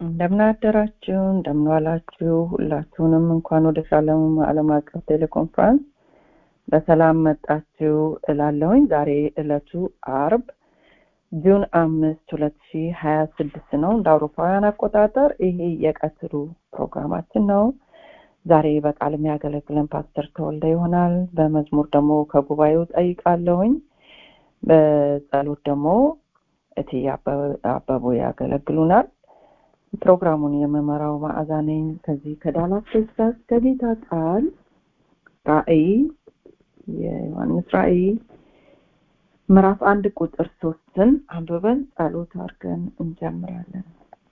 እንደምን አደራችሁ፣ እንደምን ዋላችሁ። ሁላችሁንም እንኳን ወደ ሻሎም ዓለም አቀፍ ቴሌኮንፈረንስ በሰላም መጣችሁ እላለሁኝ። ዛሬ ዕለቱ አርብ ጁን አምስት ሁለት ሺ ሀያ ስድስት ነው እንደ አውሮፓውያን አቆጣጠር። ይሄ የቀትሩ ፕሮግራማችን ነው። ዛሬ በቃል የሚያገለግለን ፓስተር ተወልደ ይሆናል። በመዝሙር ደግሞ ከጉባኤው ጠይቃለሁኝ። በጸሎት ደግሞ እትዬ አበቡ ያገለግሉናል። ፕሮግራሙን የምመራው መዓዛ ነኝ ከዚህ ከዳላስ ቴክሳስ ከጌታ ቃል ራእይ የዮሐንስ ራእይ ምዕራፍ አንድ ቁጥር ሶስትን አንብበን ጸሎት አድርገን እንጀምራለን።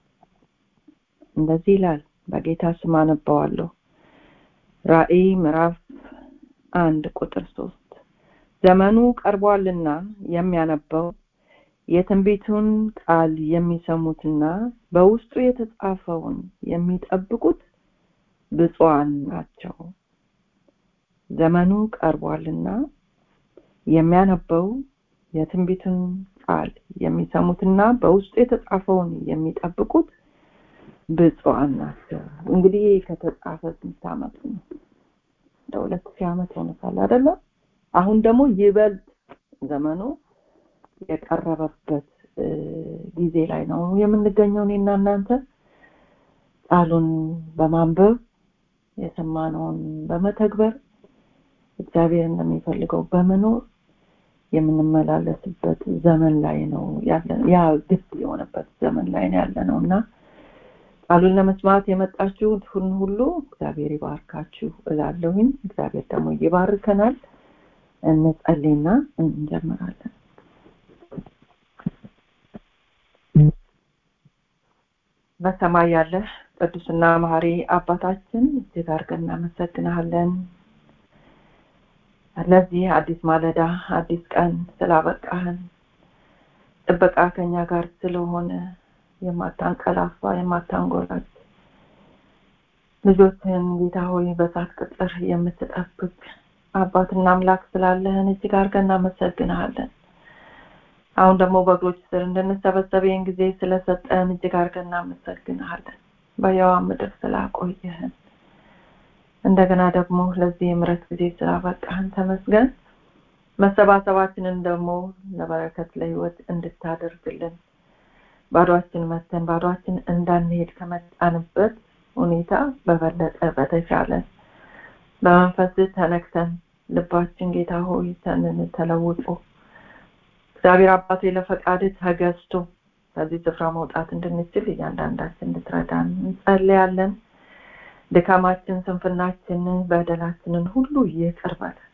እንደዚህ ይላል። በጌታ ስም አነበዋለሁ። ራእይ ምዕራፍ አንድ ቁጥር ሶስት ዘመኑ ቀርቧልና የሚያነበው የትንቢቱን ቃል የሚሰሙትና በውስጡ የተጻፈውን የሚጠብቁት ብፁዓን ናቸው። ዘመኑ ቀርቧልና የሚያነበው የትንቢቱን ቃል የሚሰሙትና በውስጡ የተጻፈውን የሚጠብቁት ብፁዓን ናቸው። እንግዲህ ከተጻፈ ስንት ዓመቱ ነው? እንደ ሁለት ሺህ ዓመት ሆኖታል አይደለም? አሁን ደግሞ ይበልጥ ዘመኑ የቀረበበት ጊዜ ላይ ነው የምንገኘው። እኔና እናንተ ቃሉን በማንበብ የሰማነውን በመተግበር እግዚአብሔር እንደሚፈልገው በመኖር የምንመላለስበት ዘመን ላይ ነው ያለ ያ ግድ የሆነበት ዘመን ላይ ነው ያለ ነው እና ቃሉን ለመስማት የመጣችሁትን ሁሉ እግዚአብሔር ይባርካችሁ እላለሁኝ። እግዚአብሔር ደግሞ ይባርከናል። እንጸልይና እንጀምራለን። በሰማይ ያለ ቅዱስና መሐሪ አባታችን እጅግ አድርገን እናመሰግናለን። ለዚህ አዲስ ማለዳ አዲስ ቀን ስላበቃህን ጥበቃ ከኛ ጋር ስለሆነ የማታንቀላፋ የማታንጎራች ልጆችህን ጌታ ሆይ በሳት ቅጥር የምትጠብቅ አባትና አምላክ ስላለህን እጅግ አድርገን እናመሰግንሃለን። አሁን ደግሞ በእግሮች ስር እንድንሰበሰብ ይህን ጊዜ ስለሰጠን እጅግ አድርገን እናመሰግንሃለን። በየዋ ምድር ስላቆየህን እንደገና ደግሞ ለዚህ የምረት ጊዜ ስላበቃህን ተመስገን። መሰባሰባችንን ደግሞ ለበረከት ለህይወት እንድታደርግልን ባዷችን መተን ባዷችን እንዳንሄድ ከመጣንበት ሁኔታ በበለጠ በተሻለ በመንፈስ ተነክተን ልባችን ጌታ ሆይ ተንን ተለውጦ እግዚአብሔር አባቴ ለፈቃድ ተገዝቶ ከዚህ ስፍራ መውጣት እንድንችል እያንዳንዳችን እንድትረዳን እንጸልያለን። ድካማችን፣ ስንፍናችን፣ በደላችንን ሁሉ ይቅር በለን።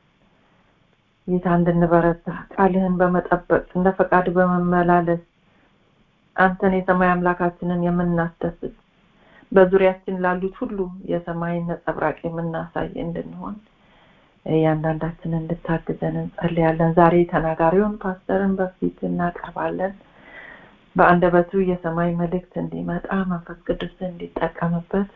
ጌታ እንድንበረታ ቃልህን በመጠበቅ እንደ ፈቃድ በመመላለስ አንተን የሰማይ አምላካችንን የምናስደስት በዙሪያችን ላሉት ሁሉ የሰማይን ነጸብራቅ የምናሳይ እንድንሆን እያንዳንዳችን እንድታግዘን እንጸልያለን። ዛሬ ተናጋሪውን ፓስተርን በፊት እናቀርባለን። በአንደበቱ የሰማይ መልእክት እንዲመጣ መንፈስ ቅዱስ እንዲጠቀምበት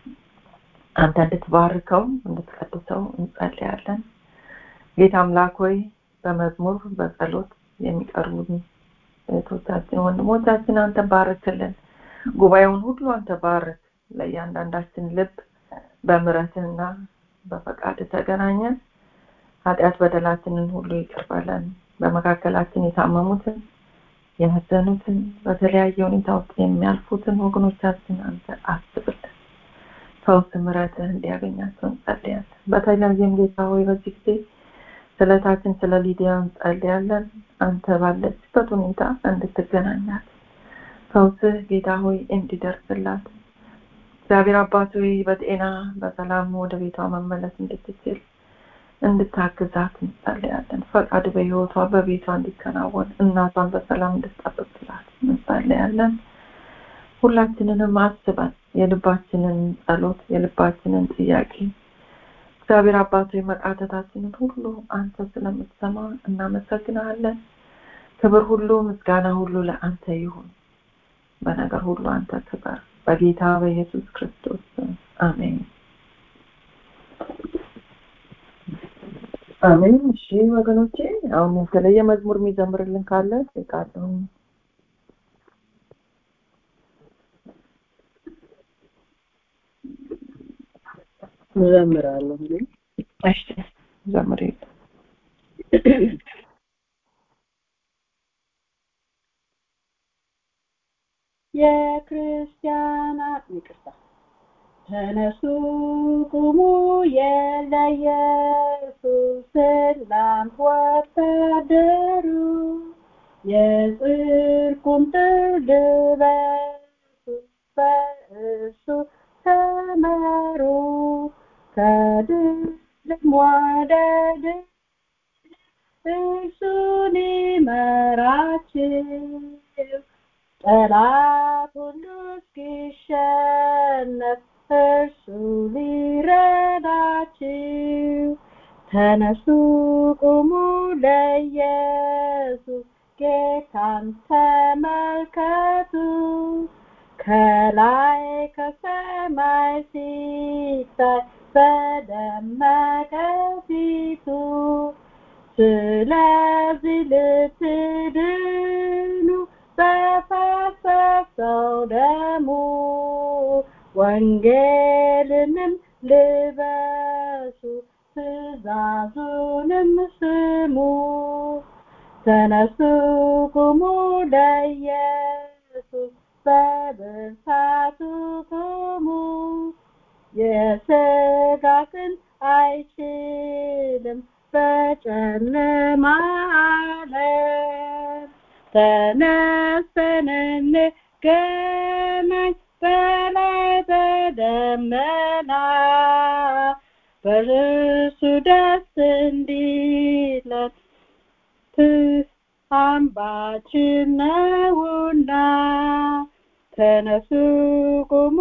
አንተ እንድትባርከው እንድትቀድሰው እንጸልያለን። ጌታ አምላክ ሆይ በመዝሙር በጸሎት የሚቀርቡ እህቶቻችን ወንድሞቻችን አንተ ባርክልን። ጉባኤውን ሁሉ አንተ ባርክ። ለእያንዳንዳችን ልብ በምረትና በፈቃድ ተገናኘን። ኃጢአት በደላችንን ሁሉ ይቅር በለን። በመካከላችን የታመሙትን የመዘኑትን በተለያየ ሁኔታ ውስጥ የሚያልፉትን ወገኖቻችን አንተ አስብልን። ፈውስ ምሕረትህ እንዲያገኛቸው እንጸልያለን። በተለያየም ጌታ ሆይ በዚህ ጊዜ ስለታችን ስለ ሊዲያ እንጸልያለን። አንተ ባለችበት ሁኔታ እንድትገናኛት ፈውስህ ጌታ ሆይ እንዲደርስላት እግዚአብሔር አባት ሆይ በጤና በሰላም ወደ ቤቷ መመለስ እንድትችል እንድታግዛት እንጸልያለን። ፈቃድ በህይወቷ በቤቷ እንዲከናወን እናቷን በሰላም እንድትጠብቅላት እንጸልያለን። ሁላችንንም አስበን የልባችንን ጸሎት የልባችንን ጥያቄ እግዚአብሔር አባቶ መቃተታችንን ሁሉ አንተ ስለምትሰማ እናመሰግናለን። ክብር ሁሉ ምስጋና ሁሉ ለአንተ ይሁን። በነገር ሁሉ አንተ ክበር። በጌታ በኢየሱስ ክርስቶስ አሜን። አሜን። እሺ ወገኖቼ፣ አሁን የተለየ መዝሙር የሚዘምርልን ካለ ጠይቃለሁ። እዘምራለሁ እኔ እሺ ዘምሪ የክርስቲያናት ይቅርታ ተነሱ ቁሙ የለኢየሱስ ሰላም ወታደሩ የጽድቁን ጥር ልበሱ በእርሱ ተመሩ ከድልም ወደ ድል እርሱን ይመራችሁ ጠላት ሁሉ እስኪሸነፍ እርሱ ሊረዳችሁ ተነሱ ቁሙ ለኢየሱስ ጌታን ተመልከቱ ከላይ ከሰማይ ሲታይ በደመቀ ፊቱ ስለዚህ ልትድኑ በፈሰሰው ደሙ ወንጌልንም ልበሱ ትእዛዙንም ስሙ ተነሱ ቁሙ ለኢየሱስ በብርታቱ ቁሙ የሥጋ ክንድ አይችልም በጨለማ ዓለም ተነስተን እንገናኝ በላይ በደመና በእርሱ ደስ እንዲለን አምባችን ነውና ተነሱ ቁሙ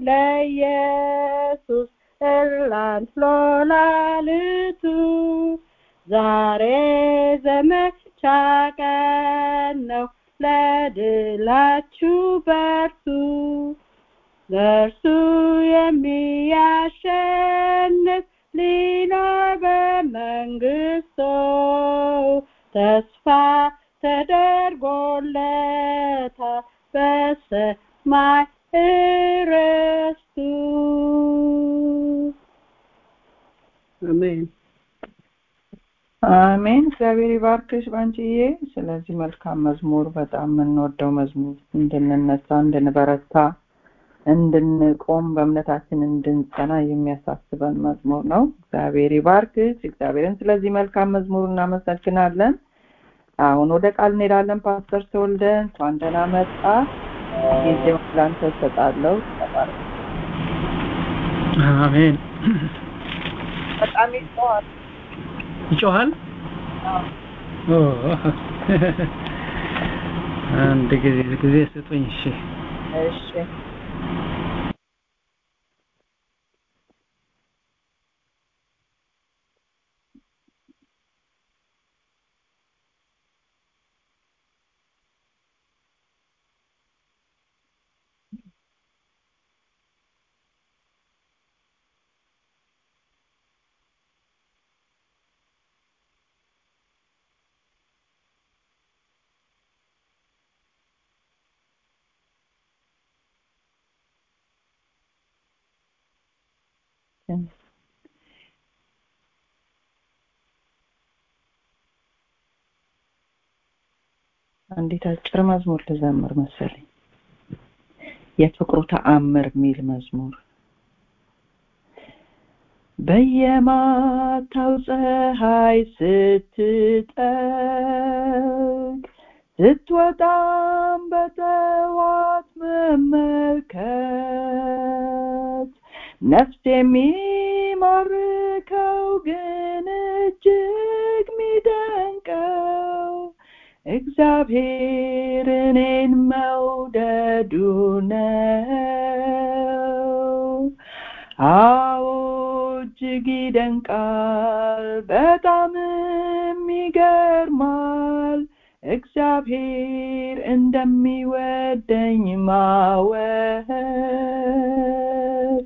ለኢየሱስ እላን ሎላልቱ ዛሬ ዘመቻ ቀን ነው ለድላችሁ በርቱ ለእርሱ የሚያሸንፍ ሊኖር በመንግስቶ ተስፋ ተደርጎለታል በሰማይ እረስቱ አሜን አሜን እግዚአብሔር ይባርክሽ ባንቺዬ ስለዚህ መልካም መዝሙር በጣም የምንወደው መዝሙር እንድንነሳ እንድንበረታ እንድንቆም በእምነታችን እንድንጸና የሚያሳስበን መዝሙር ነው እግዚአብሔር ይባርክሽ እግዚአብሔርን ስለዚህ መልካም መዝሙር እናመሰግናለን አሁን ወደ ቃል እንሄዳለን ፓስተር ተወልደ እንኳን ደህና መጣ ጊዜውን ላንተ እሰጣለሁ ተባረክ አሜን በጣም ይጮሃል ይጮሃል ኦ አንድ ጊዜ ጊዜ ስጡኝ እሺ እሺ አንዲት አጭር መዝሙር ልዘምር መሰለኝ የፍቅሩ ተአምር የሚል መዝሙር በየማታው ፀሐይ ስትጠልቅ ስትወጣም በጠዋት መመልከት ነፍስ የሚማርከው ግን እጅግ ሚደንቀው እግዚአብሔር እኔን መውደዱ ነው አዎ እጅግ ይደንቃል በጣምም ይገርማል እግዚአብሔር እንደሚወደኝ ማወቅ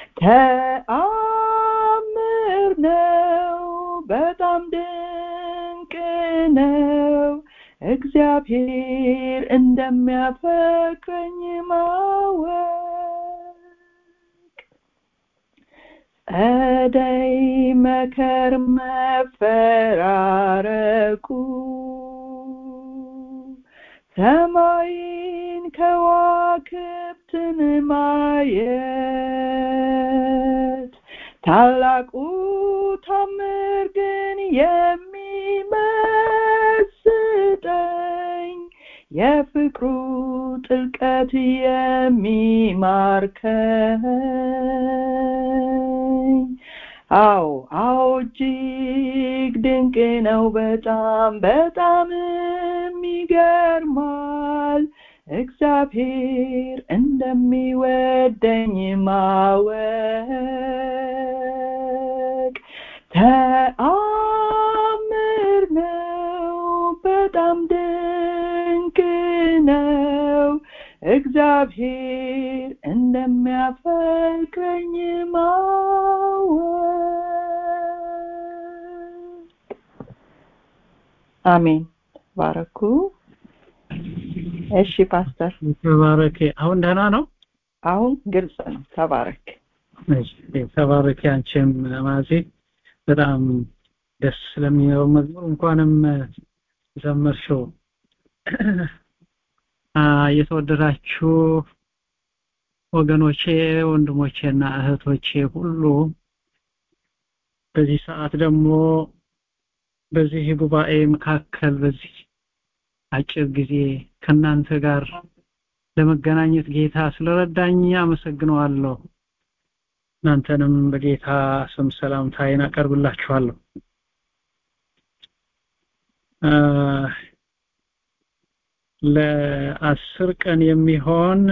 ተአምር ነው በጣም ድንቅ ነው እግዚአብሔር እንደሚያፈቅረኝ ማወቅ ጸደይ መከር መፈራረቁ ሰማይን ከዋክብትን ማየት ታላቁ ታምር ግን የሚመስጠኝ የፍቅሩ ጥልቀት የሚማርከኝ አዎ አዎ እጅግ ድንቅ ነው በጣም በጣምም ይገርማል እግዚአብሔር እንደሚወደኝ ማወቅ ተአምር ነው በጣም ድንቅ ነው እግዚአብሔር እንደሚያፈቅረኝ ማወቅ አሜን ባረኩ እሺ ፓስተር ተባረክ አሁን ደህና ነው አሁን ግልጽ ነው ተባረክ እሺ ተባረክ አንቺም ማዚ በጣም ደስ ስለሚለው መዝሙር እንኳንም ዘመርሽው የተወደዳችሁ ወገኖቼ ወንድሞቼና እህቶቼ ሁሉ በዚህ ሰዓት ደግሞ በዚህ ጉባኤ መካከል በዚህ አጭር ጊዜ ከናንተ ጋር ለመገናኘት ጌታ ስለረዳኝ አመሰግነዋለሁ እናንተንም በጌታ ስም ሰላምታዬን አቀርብላችኋለሁ ለአስር ቀን የሚሆን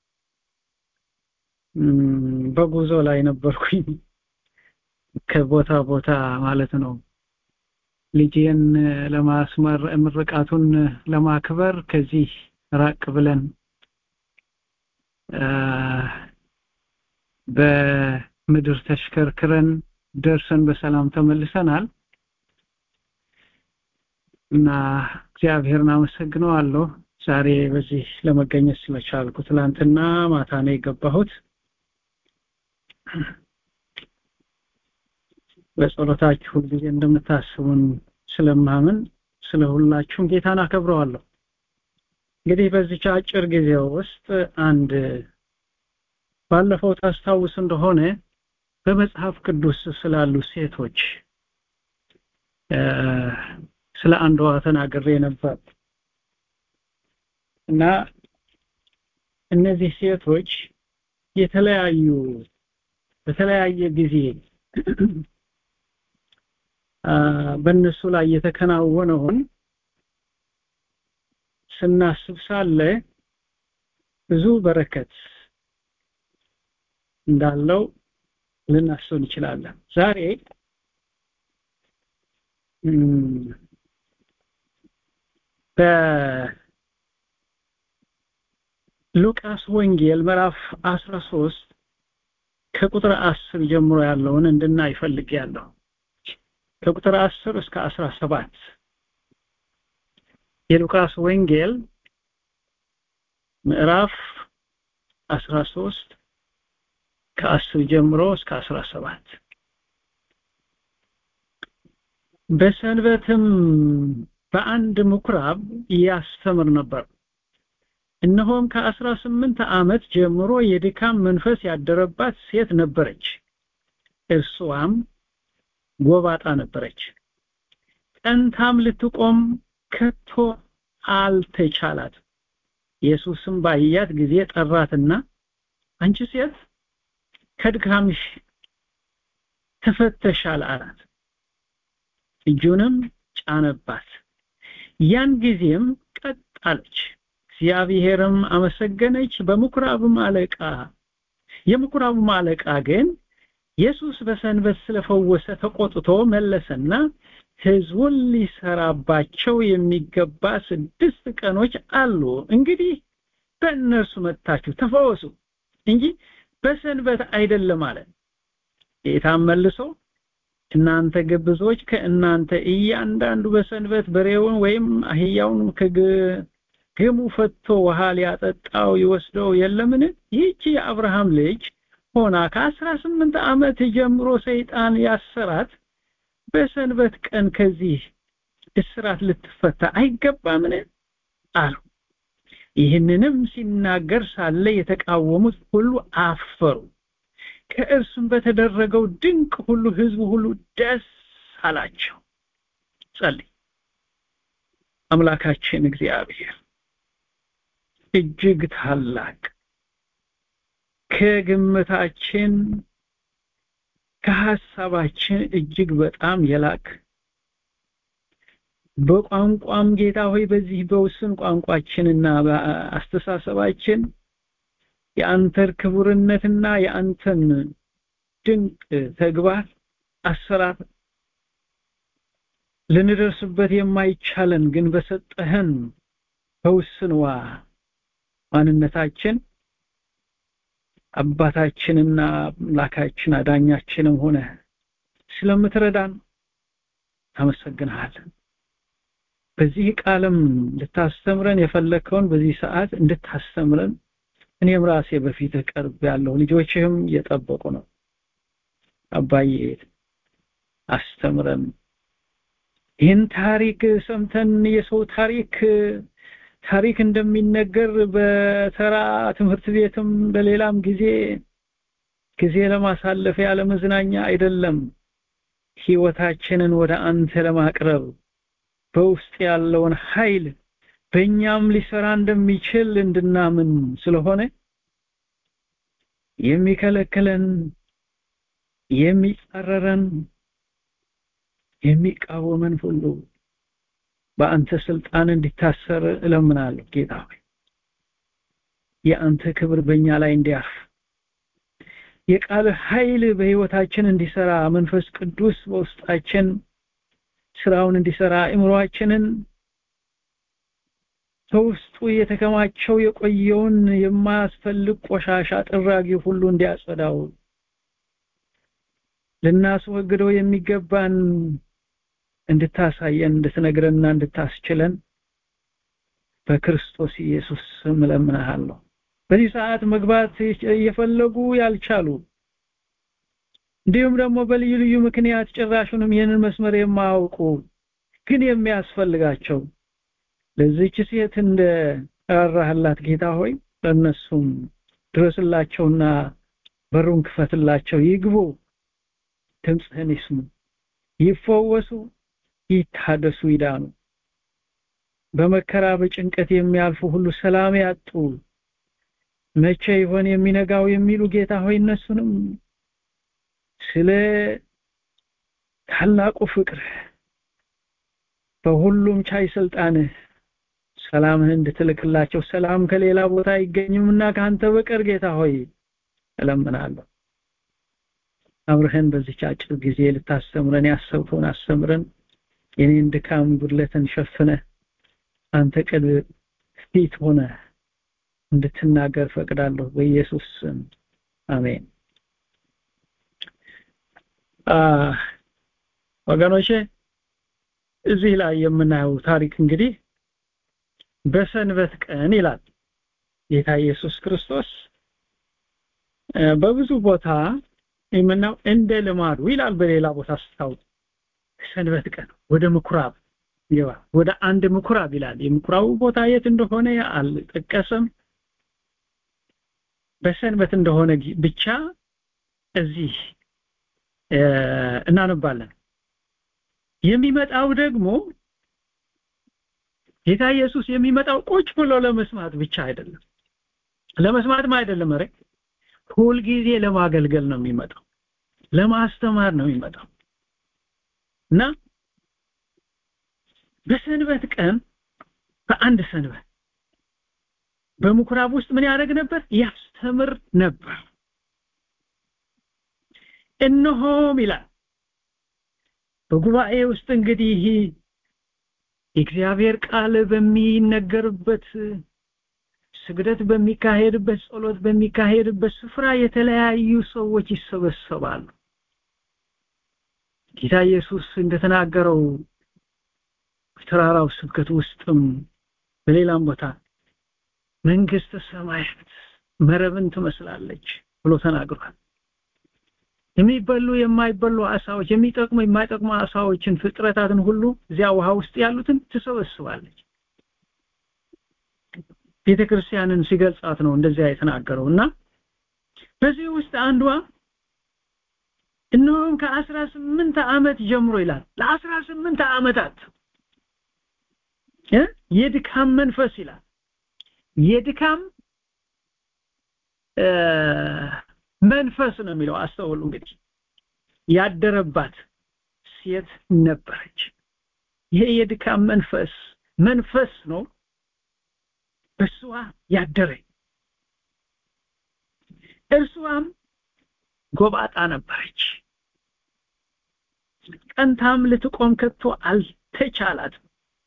በጉዞ ላይ ነበርኩኝ ከቦታ ቦታ ማለት ነው ልጄን ለማስመር ምርቃቱን ለማክበር ከዚህ ራቅ ብለን በምድር ተሽከርክረን ደርሰን በሰላም ተመልሰናል እና እግዚአብሔርን አመሰግነዋለሁ ዛሬ በዚህ ለመገኘት ስለቻልኩ ትላንትና ማታ ነው የገባሁት በጸሎታችሁ ሁልጊዜ እንደምታስቡን ስለማምን ስለ ሁላችሁም ጌታን አከብረዋለሁ እንግዲህ በዚች አጭር ጊዜ ውስጥ አንድ ባለፈው ታስታውስ እንደሆነ በመጽሐፍ ቅዱስ ስላሉ ሴቶች ስለ አንዷ ተናግሬ ነበር እና እነዚህ ሴቶች የተለያዩ በተለያየ ጊዜ በእነሱ ላይ የተከናወነውን ስናስብ ሳለ ብዙ በረከት እንዳለው ልናስብ እንችላለን ዛሬ በሉቃስ ወንጌል ምዕራፍ 13 ከቁጥር 10 ጀምሮ ያለውን እንድናይ ፈልጌያለሁ ከቁጥር 10 እስከ 17 የሉቃስ ወንጌል ምዕራፍ 13 ከ10 ጀምሮ እስከ 17 በሰንበትም በአንድ ምኩራብ ያስተምር ነበር እነሆም ከአስራ ስምንት ዓመት ጀምሮ የድካም መንፈስ ያደረባት ሴት ነበረች እርሷም ጎባጣ ነበረች ቀንታም ልትቆም ከቶ አልተቻላት ኢየሱስም ባያት ጊዜ ጠራትና አንቺ ሴት ከድካምሽ ተፈተሻል አላት እጁንም ጫነባት ያን ጊዜም ቀጥ አለች እግዚአብሔርም አመሰገነች በምኩራብም አለቃ የምኩራብም አለቃ ግን ኢየሱስ በሰንበት ስለፈወሰ ተቆጥቶ መለሰና ህዝቡን ሊሰራባቸው የሚገባ ስድስት ቀኖች አሉ እንግዲህ በእነርሱ መጥታችሁ ተፈወሱ እንጂ በሰንበት አይደለም አለ ጌታም መልሶ እናንተ ግብዞች ከእናንተ እያንዳንዱ በሰንበት በሬውን ወይም አህያውን ከግሙ ፈቶ ውሃ ሊያጠጣው ይወስደው የለምን ይህች የአብርሃም ልጅ ሆና ከአስራ ስምንት ዓመት ጀምሮ ሰይጣን ያሰራት በሰንበት ቀን ከዚህ እስራት ልትፈታ አይገባምን አሉ ይህንንም ሲናገር ሳለ የተቃወሙት ሁሉ አፈሩ ከእርሱም በተደረገው ድንቅ ሁሉ ህዝቡ ሁሉ ደስ አላቸው ጸልይ አምላካችን እግዚአብሔር እጅግ ታላቅ ከግምታችን ከሐሳባችን እጅግ በጣም የላክ በቋንቋም ጌታ ሆይ በዚህ በውስን ቋንቋችንና በአስተሳሰባችን የአንተን ክቡርነትና የአንተን ድንቅ ተግባር አሰራር ልንደርስበት የማይቻለን ግን በሰጠህን በውስንዋ ማንነታችን አባታችንና አምላካችን አዳኛችንም ሆነ ስለምትረዳን አመሰግንሃለን በዚህ ቃልም ልታስተምረን የፈለከውን በዚህ ሰዓት እንድታስተምረን እኔም ራሴ በፊት ቀርብ ያለው ልጆችህም እየጠበቁ ነው አባዬ አስተምረን ይህን ታሪክ ሰምተን የሰው ታሪክ ታሪክ እንደሚነገር በተራ ትምህርት ቤትም በሌላም ጊዜ ጊዜ ለማሳለፍ ያለ መዝናኛ አይደለም ህይወታችንን ወደ አንተ ለማቅረብ በውስጥ ያለውን ኃይል በእኛም ሊሰራ እንደሚችል እንድናምን ስለሆነ የሚከለክለን የሚጻረረን የሚቃወመን ሁሉ በአንተ ስልጣን እንዲታሰር እለምናለሁ ጌታ ሆይ የአንተ ክብር በእኛ ላይ እንዲያርፍ የቃል ኃይል በህይወታችን እንዲሰራ መንፈስ ቅዱስ በውስጣችን ስራውን እንዲሰራ እምሯችንን በውስጡ የተከማቸው የቆየውን የማያስፈልግ ቆሻሻ ጥራጊ ሁሉ እንዲያጸዳው ልናስወግደው የሚገባን እንድታሳየን እንድትነግረንና እንድታስችለን በክርስቶስ ኢየሱስ ስም እለምንሃለሁ በዚህ ሰዓት መግባት እየፈለጉ ያልቻሉ እንዲሁም ደግሞ በልዩ ልዩ ምክንያት ጭራሹንም ይህንን መስመር የማያውቁ ግን የሚያስፈልጋቸው ለዚህች ሴት እንደ ራራህላት ጌታ ሆይ ለነሱም ድረስላቸውና በሩን ክፈትላቸው ይግቡ ድምፅህን ይስሙ ይፈወሱ ይታደሱ ይዳኑ በመከራ በጭንቀት የሚያልፉ ሁሉ ሰላም ያጡ መቼ ይሆን የሚነጋው የሚሉ ጌታ ሆይ እነሱንም ስለ ታላቁ ፍቅር በሁሉም ቻይ ስልጣንህ ሰላምህን እንድትልክላቸው ሰላም ከሌላ ቦታ አይገኝምና ከአንተ በቀር ጌታ ሆይ እለምናለሁ አብረህን በዚች አጭር ጊዜ ልታስተምረን ያሰብከውን አስተምረን የኔን ድካም ጉድለትን ሸፍነ አንተ ቅድ ፊት ሆነ እንድትናገር ፈቅዳለሁ በኢየሱስ ስም አሜን ወገኖቼ እዚህ ላይ የምናየው ታሪክ እንግዲህ በሰንበት ቀን ይላል ጌታ ኢየሱስ ክርስቶስ በብዙ ቦታ የምናው እንደ ልማዱ ይላል በሌላ ቦታ ስታው ሰንበት ቀን ወደ ምኩራብ ይዋ ወደ አንድ ምኩራብ ይላል የምኩራቡ ቦታ የት እንደሆነ አልጠቀሰም በሰንበት እንደሆነ ብቻ እዚህ እናነባለን የሚመጣው ደግሞ ጌታ ኢየሱስ የሚመጣው ቁጭ ብሎ ለመስማት ብቻ አይደለም ለመስማትም አይደለም ኧረ ሁል ጊዜ ለማገልገል ነው የሚመጣው ለማስተማር ነው የሚመጣው እና በሰንበት ቀን በአንድ ሰንበት በምኩራብ ውስጥ ምን ያደርግ ነበር ያስተምር ነበር እነሆም ይላል በጉባኤ ውስጥ እንግዲህ የእግዚአብሔር ቃል በሚነገርበት ስግደት በሚካሄድበት ጸሎት በሚካሄድበት ስፍራ የተለያዩ ሰዎች ይሰበሰባሉ ጌታ ኢየሱስ እንደተናገረው በተራራው ስብከት ውስጥም በሌላም ቦታ መንግስተ ሰማያት መረብን ትመስላለች ብሎ ተናግሯል የሚበሉ የማይበሉ አሳዎች የሚጠቅሙ የማይጠቅሙ አሳዎችን ፍጥረታትን ሁሉ እዚያ ውሃ ውስጥ ያሉትን ትሰበስባለች ቤተ ክርስቲያንን ሲገልጻት ነው እንደዚያ የተናገረው እና በዚህ ውስጥ አንዷ እነሆም ከአስራ ስምንት ዓመት ጀምሮ ይላል ለአስራ ስምንት ዓመታት የድካም መንፈስ ይላል የድካም መንፈስ ነው የሚለው አስተውሉ እንግዲህ ያደረባት ሴት ነበረች ይሄ የድካም መንፈስ መንፈስ ነው በሷ ያደረ እርሷም ጎባጣ ነበረች ቀንታም ልትቆም ከቶ አልተቻላትም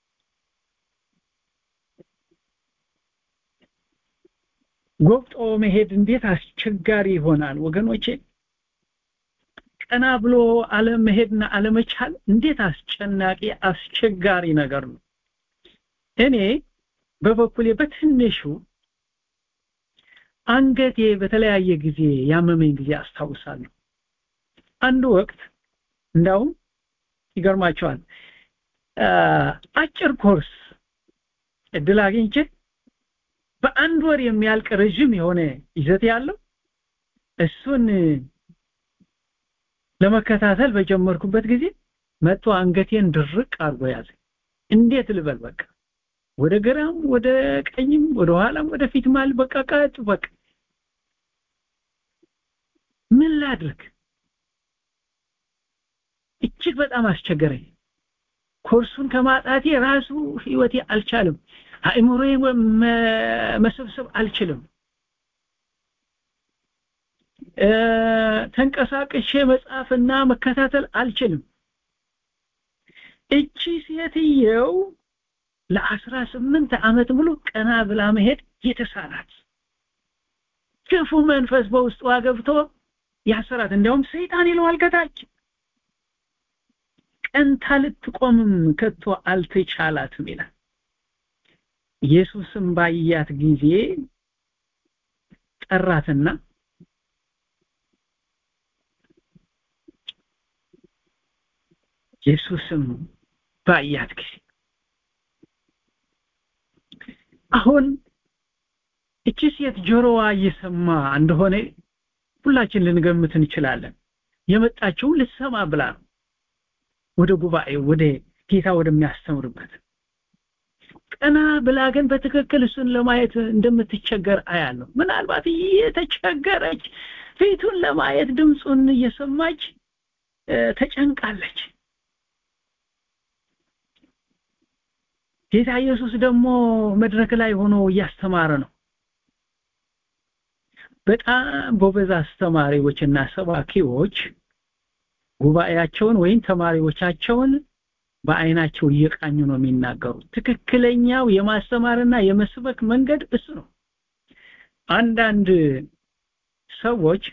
ጎብጦ መሄድ እንዴት አስቸጋሪ ይሆናል ወገኖቼ ቀና ብሎ አለመሄድና አለመቻል እንዴት አስጨናቂ አስቸጋሪ ነገር ነው እኔ በበኩሌ በትንሹ አንገቴ በተለያየ ጊዜ ያመመኝ ጊዜ አስታውሳለሁ አንድ ወቅት እንዳውም ይገርማቸዋል አጭር ኮርስ እድል አግኝቼ በአንድ ወር የሚያልቅ ረዥም የሆነ ይዘት ያለው እሱን ለመከታተል በጀመርኩበት ጊዜ መጥቶ አንገቴን ድርቅ አድርጎ ያዘ እንዴት ልበል በቃ ወደ ግራም ወደ ቀኝም ወደ ኋላም ወደ ፊት ማል በቃ ቀጥ በቃ ምን ላድርግ እጅግ በጣም አስቸገረኝ ኮርሱን ከማጣቴ ራሱ ህይወቴ አልቻለም አእምሮዬ መሰብሰብ አልችልም ተንቀሳቅሼ መጻፍና መከታተል አልችልም እቺ ሴትየው ለአስራ ስምንት ዓመት ሙሉ ቀና ብላ መሄድ የተሳናት ክፉ መንፈስ በውስጧ ገብቶ ያሰራት እንዲያውም ሰይጣን ይለዋል ከታች ቀንታ ልትቆምም ከቶ አልተቻላትም ይላል ኢየሱስም ባያት ጊዜ ጠራትና ኢየሱስም ባያት ጊዜ አሁን እቺ ሴት ጆሮዋ እየሰማ እንደሆነ ሁላችን ልንገምት እንችላለን የመጣችው ልትሰማ ብላ ነው ወደ ጉባኤው ወደ ጌታ ወደሚያስተምርበት ቀና ብላ ግን በትክክል እሱን ለማየት እንደምትቸገር አያለሁ ምናልባት እየተቸገረች ፊቱን ለማየት ድምፁን እየሰማች ተጨንቃለች ጌታ ኢየሱስ ደግሞ መድረክ ላይ ሆኖ እያስተማረ ነው በጣም ጎበዝ አስተማሪዎችና ሰባኪዎች ጉባኤያቸውን ወይም ተማሪዎቻቸውን በአይናቸው እየቃኙ ነው የሚናገሩት ትክክለኛው የማስተማርና የመስበክ መንገድ እሱ ነው አንዳንድ ሰዎች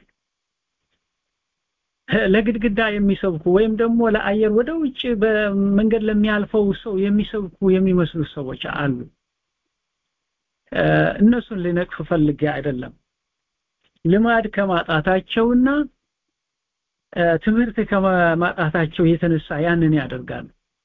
ለግድግዳ የሚሰብኩ ወይም ደግሞ ለአየር ወደ ውጭ በመንገድ ለሚያልፈው ሰው የሚሰብኩ የሚመስሉ ሰዎች አሉ እነሱን ልነቅፍ ፈልጌ አይደለም ልማድ ከማጣታቸውና ትምህርት ከማጣታቸው የተነሳ ያንን ያደርጋሉ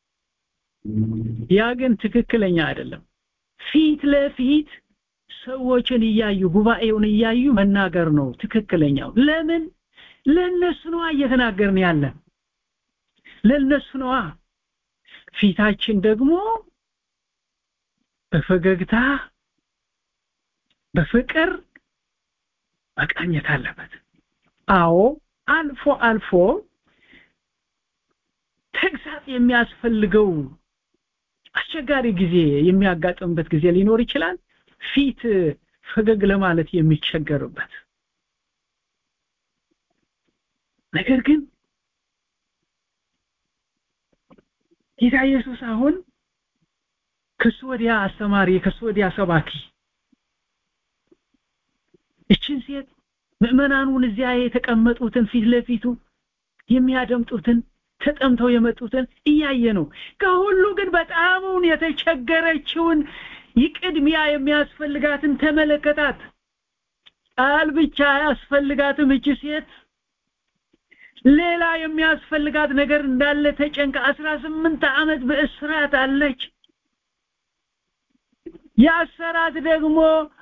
ያ ግን ትክክለኛ አይደለም ፊት ለፊት ሰዎችን እያዩ ጉባኤውን እያዩ መናገር ነው ትክክለኛው ለምን ለነሱ ነዋ እየተናገርን ያለን ለነሱ ነዋ ፊታችን ደግሞ በፈገግታ በፍቅር መቃኘት አለበት አዎ አልፎ አልፎ ተግሳጽ የሚያስፈልገው አስቸጋሪ ጊዜ የሚያጋጥምበት ጊዜ ሊኖር ይችላል ፊት ፈገግ ለማለት የሚቸገርበት ነገር ግን ጌታ ኢየሱስ አሁን ከሱ ወዲያ አስተማሪ ከሱ ወዲያ ሰባኪ እችን ሴት ምዕመናኑን እዚያ የተቀመጡትን ፊት ለፊቱ የሚያደምጡትን ተጠምተው የመጡትን እያየ ነው ከሁሉ ግን በጣሙን የተቸገረችውን ይቅድሚያ የሚያስፈልጋትን ተመለከታት ቃል ብቻ አያስፈልጋትም እቺ ሴት ሌላ የሚያስፈልጋት ነገር እንዳለ ተጨንቃ አስራ ስምንት ዓመት በእስራት አለች ያሰራት ደግሞ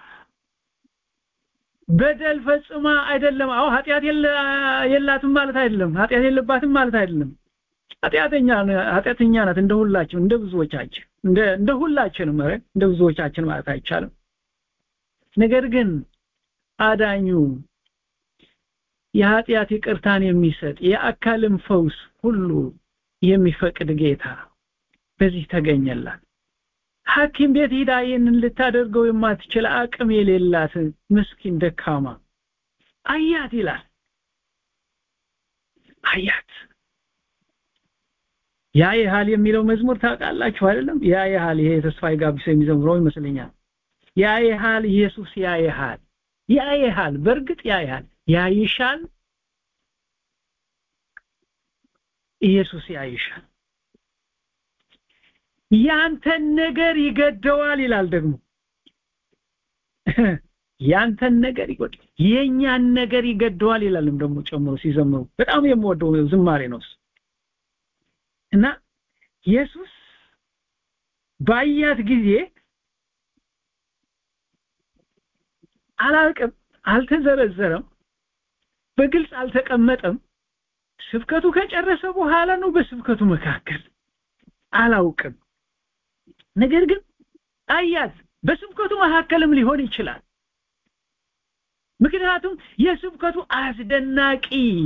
በደል ፈጽማ አይደለም አዎ ኃጢአት የላትም ማለት አይደለም ኃጢአት የለባትም ማለት አይደለም ኃጢአተኛ ኃጢአተኛ ናት እንደ ሁላችን እንደ ብዙዎቻችን እንደ እንደ ሁላችንም ኧረ እንደ ብዙዎቻችን ማለት አይቻልም ነገር ግን አዳኙ የኃጢአት ይቅርታን የሚሰጥ የአካልም ፈውስ ሁሉ የሚፈቅድ ጌታ በዚህ ተገኘላት ሐኪም ቤት ሂዳ ይህንን ልታደርገው የማትችል አቅም የሌላት ምስኪን ደካማ አያት ይላል አያት ያ ይሃል የሚለው መዝሙር ታውቃላችሁ አይደለም ያ ይሃል ይሄ ተስፋዬ ጋቢሶ የሚዘምረው ይመስለኛል ያ ይሃል ኢየሱስ ያ ይሃል ያ ይሃል በእርግጥ ያ ይሃል ያ ይሻል ኢየሱስ ያ ይሻል ያንተን ነገር ይገደዋል ይላል ደግሞ ያንተን ነገር ይገደዋል የኛን ነገር ይገደዋል ይላልም ደግሞ ጨምሮ ሲዘምሩ በጣም የምወደው ዝማሬ ነው እና ኢየሱስ ባያት ጊዜ አላልቅም አልተዘረዘረም በግልጽ አልተቀመጠም ስብከቱ ከጨረሰ በኋላ ነው በስብከቱ መካከል አላውቅም ነገር ግን አያት በስብከቱ መካከልም ሊሆን ይችላል ምክንያቱም የስብከቱ አስደናቂ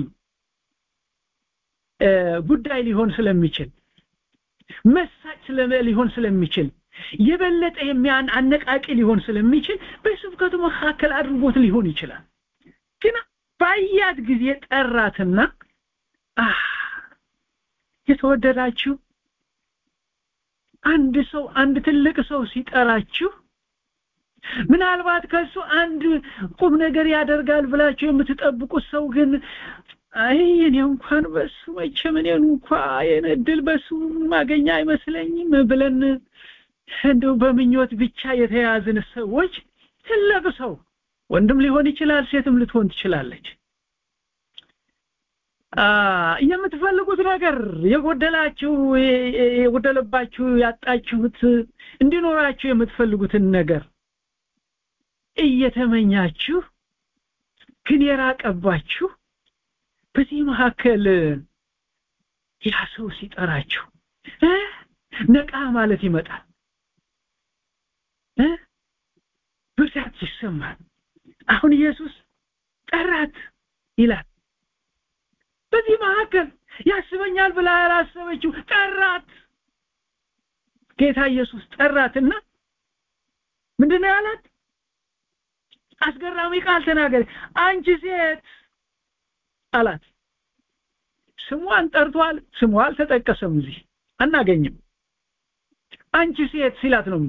ጉዳይ ሊሆን ስለሚችል መሳጭ ሊሆን ስለሚችል የበለጠ የሚያን አነቃቂ ሊሆን ስለሚችል በስብከቱ መካከል አድርጎት ሊሆን ይችላል ግን ባያት ጊዜ ጠራትና የተወደዳችሁ አንድ ሰው አንድ ትልቅ ሰው ሲጠራችሁ ምናልባት ከሱ አንድ ቁም ነገር ያደርጋል ብላችሁ የምትጠብቁት ሰው ግን አይ እኔ እንኳን በሱ መቼም እኔን እንኳ የኔ እድል በሱ ማገኛ አይመስለኝም ብለን እንደው በምኞት ብቻ የተያዝን ሰዎች ትልቅ ሰው ወንድም ሊሆን ይችላል ሴትም ልትሆን ትችላለች የምትፈልጉት ነገር የጎደላችሁ የጎደለባችሁ ያጣችሁት እንዲኖራችሁ የምትፈልጉትን ነገር እየተመኛችሁ ግን የራቀባችሁ በዚህ መካከል ያ ሰው ሲጠራችሁ ነቃ ማለት ይመጣል ብርታት ይሰማል አሁን ኢየሱስ ጠራት ይላል በዚህ መካከል ያስበኛል ብላ ያላሰበችው ጠራት ጌታ ኢየሱስ ጠራትና ምንድነው ያላት አስገራሚ ቃል ተናገረ አንቺ ሴት አላት ስሟን ጠርቷል ስሟ አልተጠቀሰም እዚህ አናገኝም አንቺ ሴት ሲላት ነው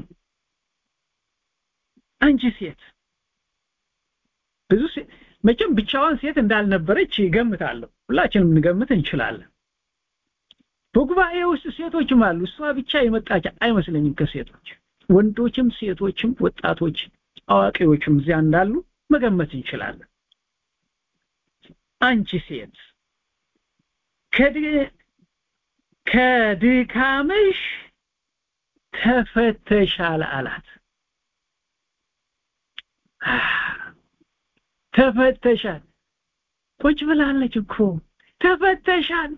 አንቺ ሴት ብዙ መቼም ብቻዋን ሴት እንዳልነበረች ይገምታለሁ ሁላችንም እንገምት እንችላለን በጉባኤ ውስጥ ሴቶችም አሉ እሷ ብቻ የመጣች አይመስለኝም ከሴቶች ወንዶችም ሴቶችም ወጣቶች አዋቂዎችም እዚያ እንዳሉ መገመት እንችላለን አንቺ ሴት ከድካምሽ ተፈተሻል አላት ተፈተሻል ቁጭ ብላለች እኮ ተፈተሻል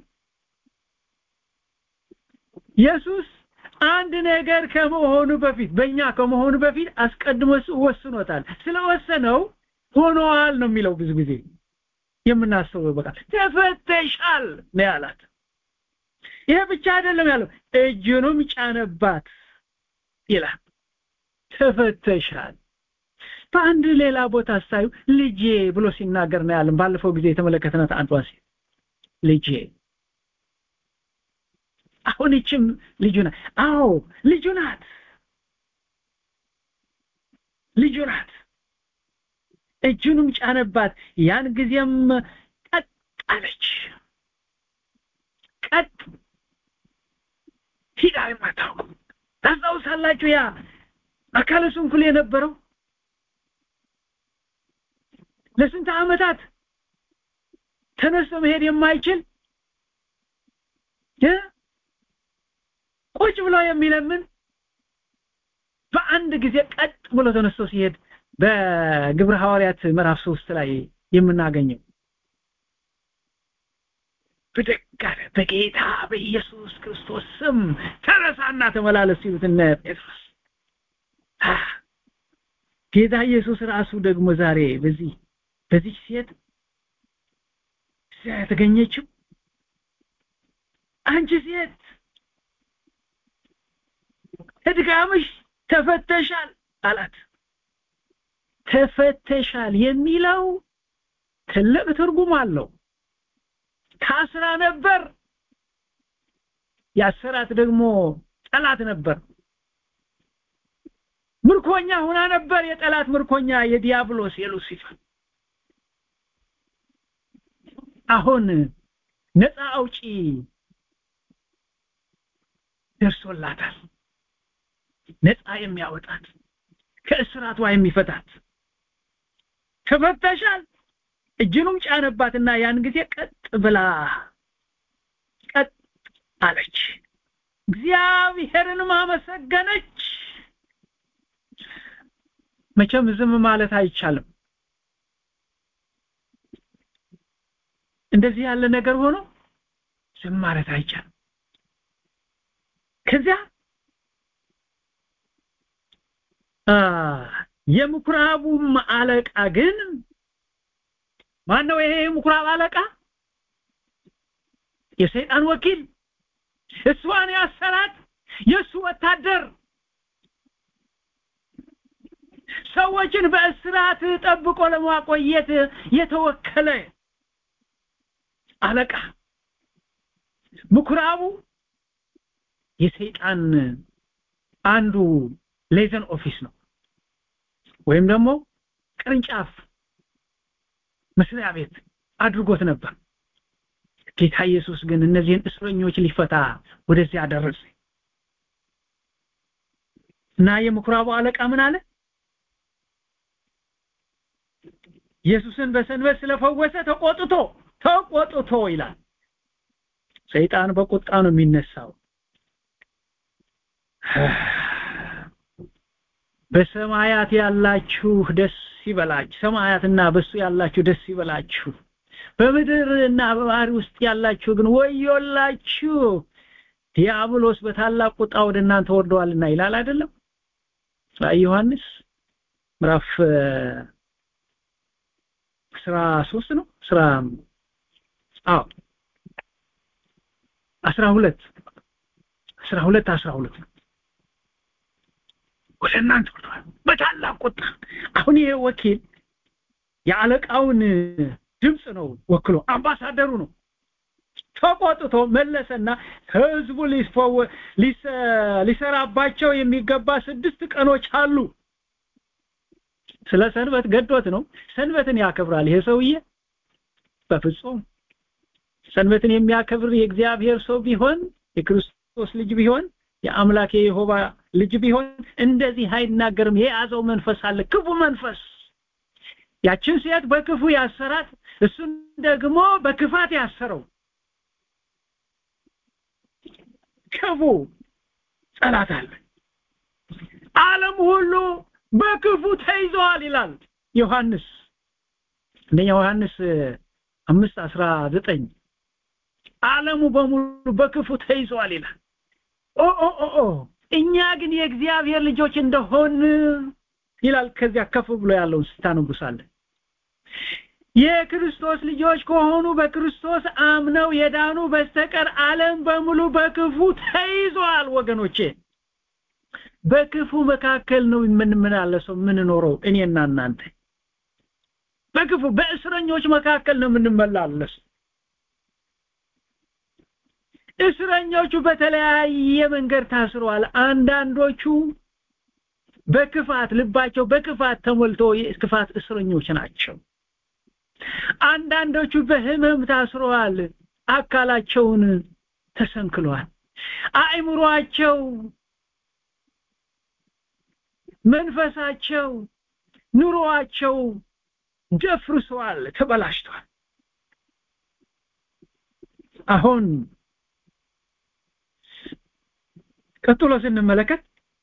ኢየሱስ አንድ ነገር ከመሆኑ በፊት በእኛ ከመሆኑ በፊት አስቀድሞ ወስኖታል ስለወሰነው ሆኗል ነው የሚለው ብዙ ጊዜ የምናስበው በቃ ተፈተሻል ነው ያላት ይሄ ብቻ አይደለም ያለው እጁንም ጫነባት ይላል ተፈተሻል በአንድ ሌላ ቦታ ሳዩ ልጄ ብሎ ሲናገር ነው ያለን ባለፈው ጊዜ የተመለከትናት አንዷ ሴት ልጄ አሁን ይችም ልጁ ናት አዎ ልጁ ናት ልጁ ናት እጁንም ጫነባት ያን ጊዜም ቀጥ አለች ቀጥ ሂዳ የማታውቁ ታስታውሳላችሁ ያ አካለ ስንኩል የነበረው ለስንት ዓመታት ተነስቶ መሄድ የማይችል ቁጭ ብሎ የሚለምን በአንድ ጊዜ ቀጥ ብሎ ተነስቶ ሲሄድ በግብረ ሐዋርያት ምዕራፍ ሶስት ላይ የምናገኘው ብድግ አለ በጌታ በኢየሱስ ክርስቶስ ስም ተነሳና ተመላለስ ሲሉት እነ ጴጥሮስ ጌታ ኢየሱስ ራሱ ደግሞ ዛሬ በዚህ በዚህ ሴት የተገኘችው አንቺ ሴት እድጋምሽ ተፈተሻል አላት ተፈተሻል የሚለው ትልቅ ትርጉም አለው ታስራ ነበር ያሰራት ደግሞ ጠላት ነበር ምርኮኛ ሆና ነበር የጠላት ምርኮኛ የዲያብሎስ የሉሲፈር አሁን ነፃ አውጪ ደርሶላታል ነፃ የሚያወጣት ከእስራቷ የሚፈታት ተፈተሻል እጅኑም ጫነባትና ያን ጊዜ ቀጥ ብላ ቀጥ አለች እግዚአብሔርንም አመሰገነች መቼም ዝም ማለት አይቻልም እንደዚህ ያለ ነገር ሆኖ ዝም ማለት አይቻልም ከዚያ የምኩራቡም አለቃ ግን ማን ነው ይሄ የምኩራብ አለቃ የሰይጣን ወኪል እሷን ያሰራት የእሱ ወታደር ሰዎችን በእስራት ጠብቆ ለማቆየት የተወከለ አለቃ ምኩራቡ የሰይጣን አንዱ ሌዘን ኦፊስ ነው ወይም ደግሞ ቅርንጫፍ መስሪያ ቤት አድርጎት ነበር ጌታ ኢየሱስ ግን እነዚህን እስረኞች ሊፈታ ወደዚያ ደረሰ እና የምኩራቡ አለቃ ምን አለ ኢየሱስን በሰንበት ስለፈወሰ ተቆጥቶ ተቆጥቶ ይላል ሰይጣን በቁጣ ነው የሚነሳው በሰማያት ያላችሁ ደስ ይበላችሁ ሰማያትና በሱ ያላችሁ ደስ ይበላችሁ በምድርና በባህር ውስጥ ያላችሁ ግን ወዮላችሁ ዲያብሎስ በታላቅ ቁጣ ወደ እናንተ ወርደዋልና ይላል አይደለም ራእይ ዮሐንስ ምዕራፍ ስራ ሶስት ነው ስራ አዎ አስራ ሁለት አስራ ሁለት አስራ ሁለት ነው ወደ እናንተ ወርደዋል በታላቅ ቁጣ አሁን ይሄ ወኪል የአለቃውን ድምፅ ነው ወክሎ አምባሳደሩ ነው ተቆጥቶ መለሰና ህዝቡ ሊፈወ ሊሰራባቸው የሚገባ ስድስት ቀኖች አሉ ስለ ሰንበት ገዶት ነው ሰንበትን ያከብራል ይሄ ሰውዬ በፍጹም ሰንበትን የሚያከብር የእግዚአብሔር ሰው ቢሆን የክርስቶስ ልጅ ቢሆን የአምላክ የይሆባ ልጅ ቢሆን እንደዚህ አይናገርም የያዘው መንፈስ አለ ክፉ መንፈስ ያችን ሴት በክፉ ያሰራት እሱን ደግሞ በክፋት ያሰረው ክፉ ጸላት አለ ዓለም ሁሉ በክፉ ተይዘዋል ይላል ዮሐንስ አንደኛ ዮሐንስ አምስት አስራ ዘጠኝ ዓለሙ በሙሉ በክፉ ተይዘዋል ይላል ኦ ኦ ኦ ኦ እኛ ግን የእግዚአብሔር ልጆች እንደሆን ይላል ከዚያ ከፍ ብሎ ያለውን ስታነቡሳለን የክርስቶስ ልጆች ከሆኑ በክርስቶስ አምነው የዳኑ በስተቀር ዓለም በሙሉ በክፉ ተይዟል ወገኖቼ በክፉ መካከል ነው የምንመላለሰው የምንኖረው እኔና እናንተ በክፉ በእስረኞች መካከል ነው የምንመላለስ እስረኞቹ በተለያየ መንገድ ታስረዋል አንዳንዶቹ በክፋት ልባቸው በክፋት ተሞልቶ የክፋት እስረኞች ናቸው አንዳንዶቹ በህመም ታስረዋል አካላቸውን ተሰንክሏል አእምሯቸው መንፈሳቸው ኑሮአቸው ደፍርሷል ተበላሽቷል አሁን ቀጥሎ ስንመለከት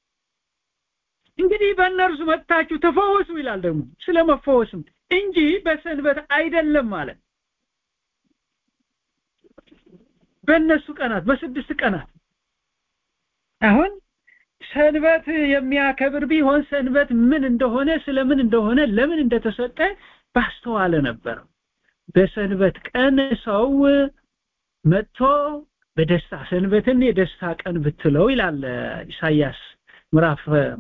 እንግዲህ በእነርሱ መጥታችሁ ተፈወሱ ይላል ደግሞ ስለ መፈወስም እንጂ በሰንበት አይደለም ማለት በእነሱ ቀናት በስድስት ቀናት አሁን ሰንበት የሚያከብር ቢሆን ሰንበት ምን እንደሆነ ስለምን እንደሆነ ለምን እንደተሰጠ ባስተዋለ ነበር በሰንበት ቀን ሰው መጥቶ በደስታ ሰንበትን የደስታ ቀን ብትለው ይላል ኢሳይያስ ምዕራፍ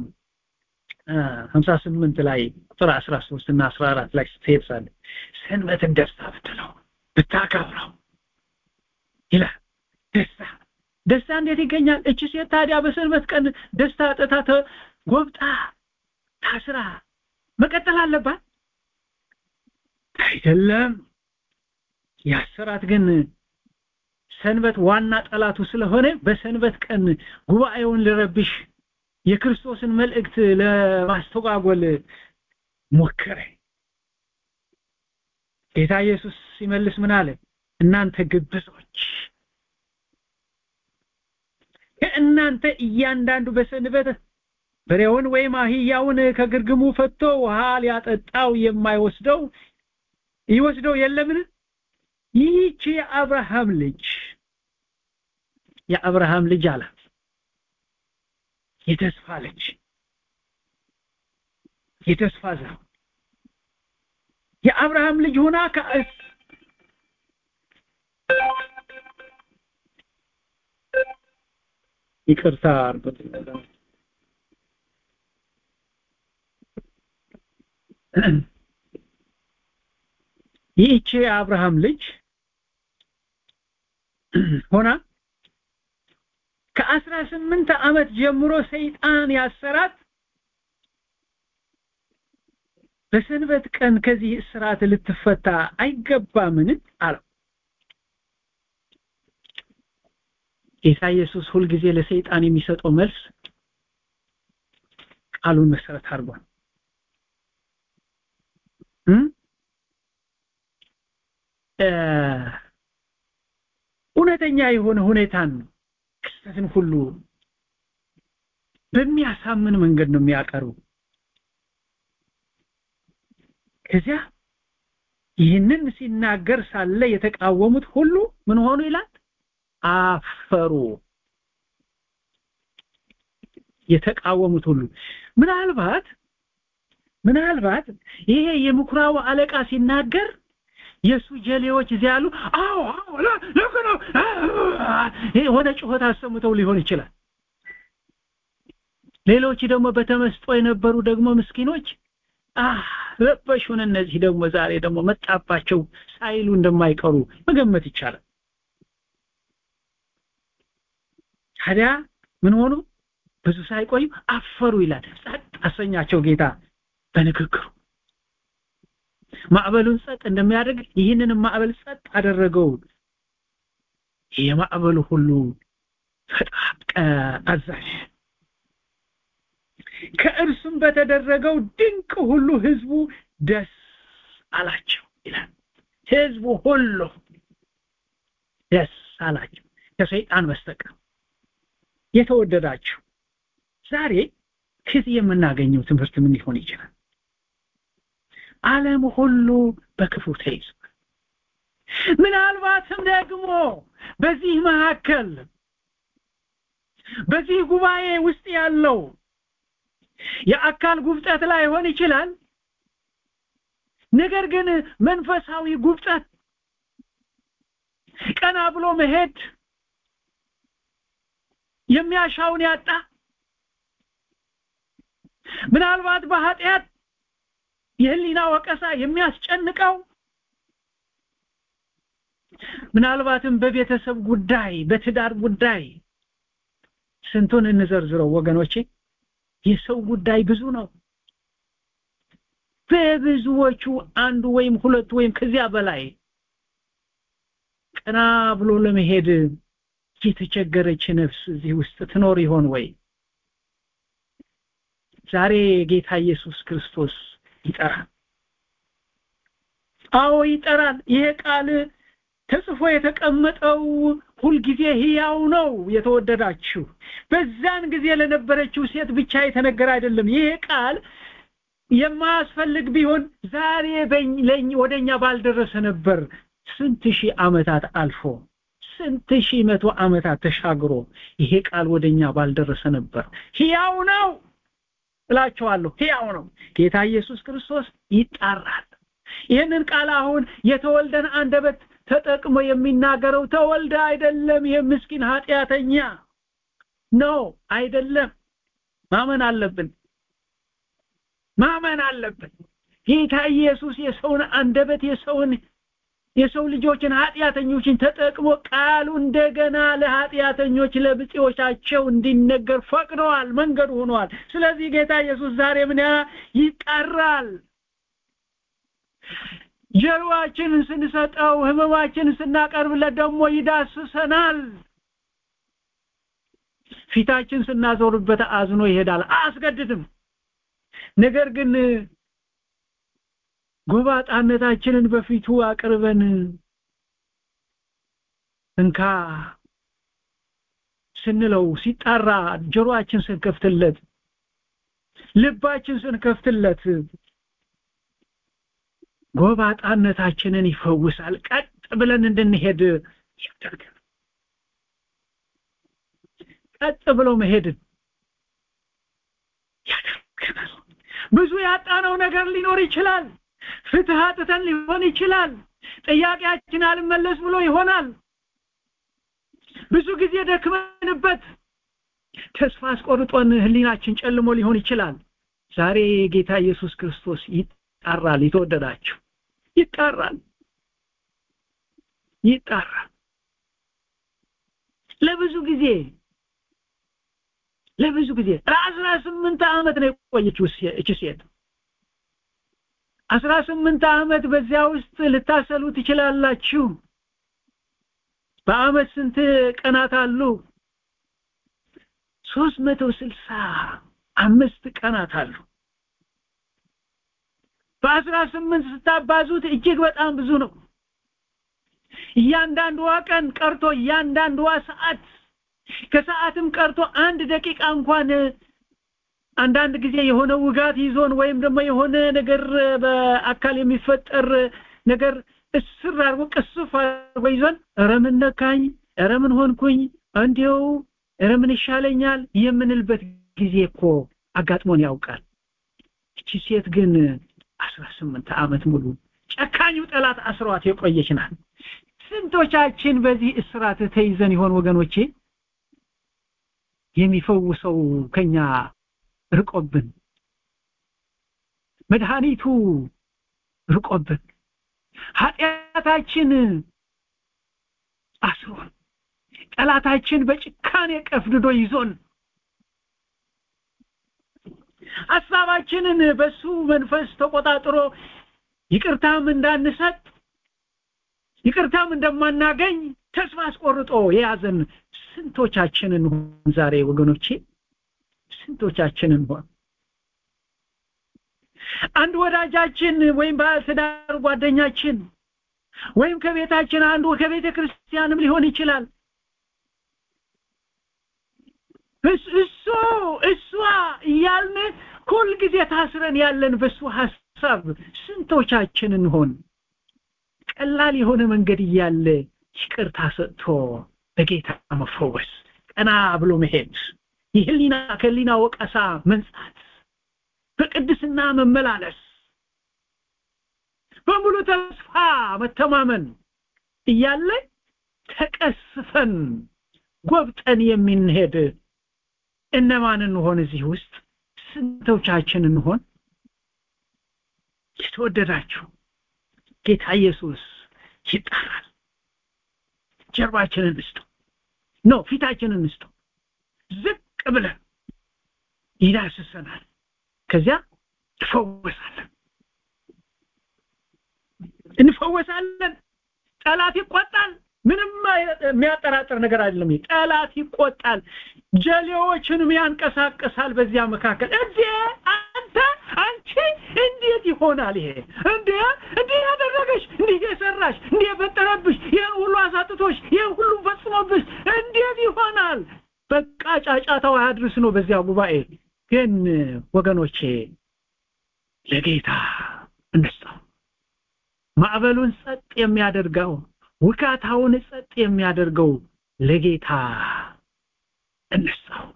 58 ላይ ቁጥር 13 እና 14 ላይ ስትሄድ ሰንበትን ደስታ ብትለው ብታከብረው ይላል ደስታ ደስታ እንዴት ይገኛል እቺ ሴት ታዲያ በሰንበት ቀን ደስታ አጥታ ተጎብጣ ታስራ መቀጠል አለባት አይደለም ያሰራት ግን ሰንበት ዋና ጠላቱ ስለሆነ በሰንበት ቀን ጉባኤውን ልረብሽ የክርስቶስን መልእክት ለማስተጓጎል ሞከረ ጌታ ኢየሱስ ሲመልስ ምን አለ እናንተ ግብዞች ከእናንተ እያንዳንዱ በሰንበት በሬውን ወይም አህያውን ከግርግሙ ፈቶ ውሃ ሊያጠጣው የማይወስደው ይወስደው የለምን ይህች የአብርሃም ልጅ የአብርሃም ልጅ አላት የተስፋ ልጅ የተስፋ ዘር የአብርሃም ልጅ ሆና ከእስ ይቅርታ አርጎት ይህቺ የአብርሃም ልጅ ሆና ከአስራ ስምንት ዓመት ጀምሮ ሰይጣን ያሰራት በሰንበት ቀን ከዚህ እስራት ልትፈታ አይገባምን አለው ጌታ ኢየሱስ ሁልጊዜ ለሰይጣን የሚሰጠው መልስ ቃሉን መሰረት አድርጓል እውነተኛ የሆነ ሁኔታን ክስተትን ሁሉ በሚያሳምን መንገድ ነው የሚያቀርቡ ከዚያ ይህንን ሲናገር ሳለ የተቃወሙት ሁሉ ምን ሆኑ ይላል አፈሩ የተቃወሙት ሁሉ ምናልባት ምናልባት ይሄ የምኩራቡ አለቃ ሲናገር የሱ ጀሌዎች እዚያ ያሉ አዎ አዎ ልክ ነው የሆነ ጩኸት አሰምተው ሊሆን ይችላል ሌሎች ደግሞ በተመስጦ የነበሩ ደግሞ ምስኪኖች አህ ረበሹን እነዚህ ደግሞ ዛሬ ደግሞ መጣባቸው ሳይሉ እንደማይቀሩ መገመት ይቻላል ታዲያ ምን ሆኑ ብዙ ሳይቆዩ አፈሩ ይላል ጸጥ አሰኛቸው ጌታ በንግግሩ ማዕበሉን ጸጥ እንደሚያደርግ ይህንን ማዕበል ጸጥ አደረገው የማዕበሉ ሁሉ ፈጣቀ አዛዥ ከእርሱም በተደረገው ድንቅ ሁሉ ህዝቡ ደስ አላቸው ይላል ህዝቡ ሁሉ ደስ አላቸው ከሰይጣን በስተቀር የተወደዳችሁ ዛሬ ከዚህ የምናገኘው ትምህርት ምን ሊሆን ይችላል ዓለም ሁሉ በክፉ ተይዟል ምናልባትም ደግሞ በዚህ መካከል በዚህ ጉባኤ ውስጥ ያለው የአካል ጉብጠት ላይ ሆን ይችላል ነገር ግን መንፈሳዊ ጉብጠት ቀና ብሎ መሄድ የሚያሻውን ያጣ ምናልባት በኃጢአት የህሊና ወቀሳ የሚያስጨንቀው ምናልባትም በቤተሰብ ጉዳይ በትዳር ጉዳይ ስንቱን እንዘርዝረው ወገኖቼ የሰው ጉዳይ ብዙ ነው በብዙዎቹ አንዱ ወይም ሁለቱ ወይም ከዚያ በላይ ቀና ብሎ ለመሄድ የተቸገረች ነፍስ እዚህ ውስጥ ትኖር ይሆን ወይ ዛሬ ጌታ ኢየሱስ ክርስቶስ ይጠራል አዎ ይጠራል ይሄ ቃል ተጽፎ የተቀመጠው ሁልጊዜ ህያው ነው የተወደዳችሁ በዛን ጊዜ ለነበረችው ሴት ብቻ የተነገረ አይደለም ይሄ ቃል የማያስፈልግ ቢሆን ዛሬ ወደኛ ባልደረሰ ነበር ስንት ሺህ ዓመታት አልፎ ስንት ሺህ መቶ ዓመታት ተሻግሮ ይሄ ቃል ወደኛ ባልደረሰ ነበር ህያው ነው እላቸዋለሁ ህያው ነው ጌታ ኢየሱስ ክርስቶስ ይጣራል ይህንን ቃል አሁን የተወልደን አንደበት ተጠቅሞ የሚናገረው ተወልደ አይደለም ይህ ምስኪን ኃጢአተኛ ነው አይደለም ማመን አለብን ማመን አለብን ጌታ ኢየሱስ የሰውን አንደበት የሰውን የሰው ልጆችን ኃጢአተኞችን ተጠቅሞ ቃሉ እንደገና ለኃጢአተኞች ለብጤዎቻቸው እንዲነገር ፈቅደዋል መንገዱ ሆኗል ስለዚህ ጌታ ኢየሱስ ዛሬ ምን ይጣራል ጀርባችንን ስንሰጠው ህመማችንን ስናቀርብለት ደግሞ ይዳስሰናል ፊታችን ስናዞርበት አዝኖ ይሄዳል አያስገድድም ነገር ግን ጎባጣነታችንን በፊቱ አቅርበን እንካ ስንለው ሲጣራ ጆሮአችን ስንከፍትለት ልባችን ስንከፍትለት ጎባጣነታችንን ይፈውሳል ቀጥ ብለን እንድንሄድ ያደርጋል ቀጥ ብሎ መሄድን ያደርገናል ብዙ ያጣነው ነገር ሊኖር ይችላል ፍትህ አጥተን ሊሆን ይችላል ጥያቄያችን አልመለስ ብሎ ይሆናል ብዙ ጊዜ ደክመንበት ተስፋ አስቆርጦን ህሊናችን ጨልሞ ሊሆን ይችላል ዛሬ ጌታ ኢየሱስ ክርስቶስ ይጣራል የተወደዳችሁ ይጣራል ይጣራል ለብዙ ጊዜ ለብዙ ጊዜ ለአስራ ስምንት ዓመት ነው የቆየችው እቺ ሴት አስራ ስምንት ዓመት በዚያ ውስጥ ልታሰሉ ትችላላችሁ በአመት ስንት ቀናት አሉ ሶስት መቶ ስልሳ አምስት ቀናት አሉ በአስራ ስምንት ስታባዙት እጅግ በጣም ብዙ ነው እያንዳንዷ ቀን ቀርቶ እያንዳንዷ ሰዓት ከሰዓትም ቀርቶ አንድ ደቂቃ እንኳን አንዳንድ ጊዜ የሆነ ውጋት ይዞን ወይም ደግሞ የሆነ ነገር በአካል የሚፈጠር ነገር እስር አድርጎ ቅስፍ አድርጎ ይዞን ኧረ ምን ነካኝ ኧረ ምን ሆንኩኝ እንዲው ኧረ ምን ይሻለኛል የምንልበት ጊዜ እኮ አጋጥሞን ያውቃል እቺ ሴት ግን አስራ ስምንት ዓመት ሙሉ ጨካኙ ጠላት አስሯት የቆየች ናት ስንቶቻችን በዚህ እስራት ተይዘን ይሆን ወገኖቼ የሚፈውሰው ከኛ ርቆብን መድኃኒቱ ርቆብን ኃጢአታችን አስሮን ጠላታችን በጭካኔ ቀፍድዶ ይዞን ሐሳባችንን በሱ መንፈስ ተቆጣጥሮ ይቅርታም እንዳንሰጥ ይቅርታም እንደማናገኝ ተስፋ አስቆርጦ የያዘን ስንቶቻችንን ሆን ዛሬ ወገኖቼ ስንቶቻችንን ሆን አንድ ወዳጃችን ወይም ባለትዳር ጓደኛችን ወይም ከቤታችን አንዱ ከቤተ ክርስቲያንም ሊሆን ይችላል እሱ እሷ እያልን ሁልጊዜ ታስረን ያለን በሱ ሐሳብ ስንቶቻችን እንሆን ቀላል የሆነ መንገድ እያለ ይቅርታ ሰጥቶ በጌታ መፈወስ ቀና ብሎ መሄድ የህሊና ከህሊና ወቀሳ መንጻት በቅድስና መመላለስ በሙሉ ተስፋ መተማመን እያለ ተቀስፈን ጎብጠን የምንሄድ እነማን እንሆን እዚህ ውስጥ ስንቶቻችን እንሆን የተወደዳችሁ ጌታ ኢየሱስ ይጣራል ጀርባችንን እንስጠው ነው ፊታችንን እንስጠው ዝቅ ብለን ይዳስሰናል ከዚያ እንፈወሳለን እንፈወሳለን ጠላት ይቆጣል ምንም የሚያጠራጥር ነገር አይደለም ጠላት ይቆጣል ጀሌዎችንም ያንቀሳቀሳል በዚያ መካከል እንዴ አንተ አንቺ እንዴት ይሆናል ይሄ እንዴ እንዲህ ያደረገሽ እንዲህ የሰራሽ እንዲህ የፈጠረብሽ ይህን ሁሉ አሳጥቶሽ ይህን ሁሉ ፈጽሞብሽ እንዴት ይሆናል በቃ ጫጫታው አያድርስ ነው በዚያ ጉባኤ ግን ወገኖቼ ለጌታ እንስጠው ማዕበሉን ጸጥ የሚያደርገው ውካታውን ጸጥ የሚያደርገው ለጌታ እንስጠው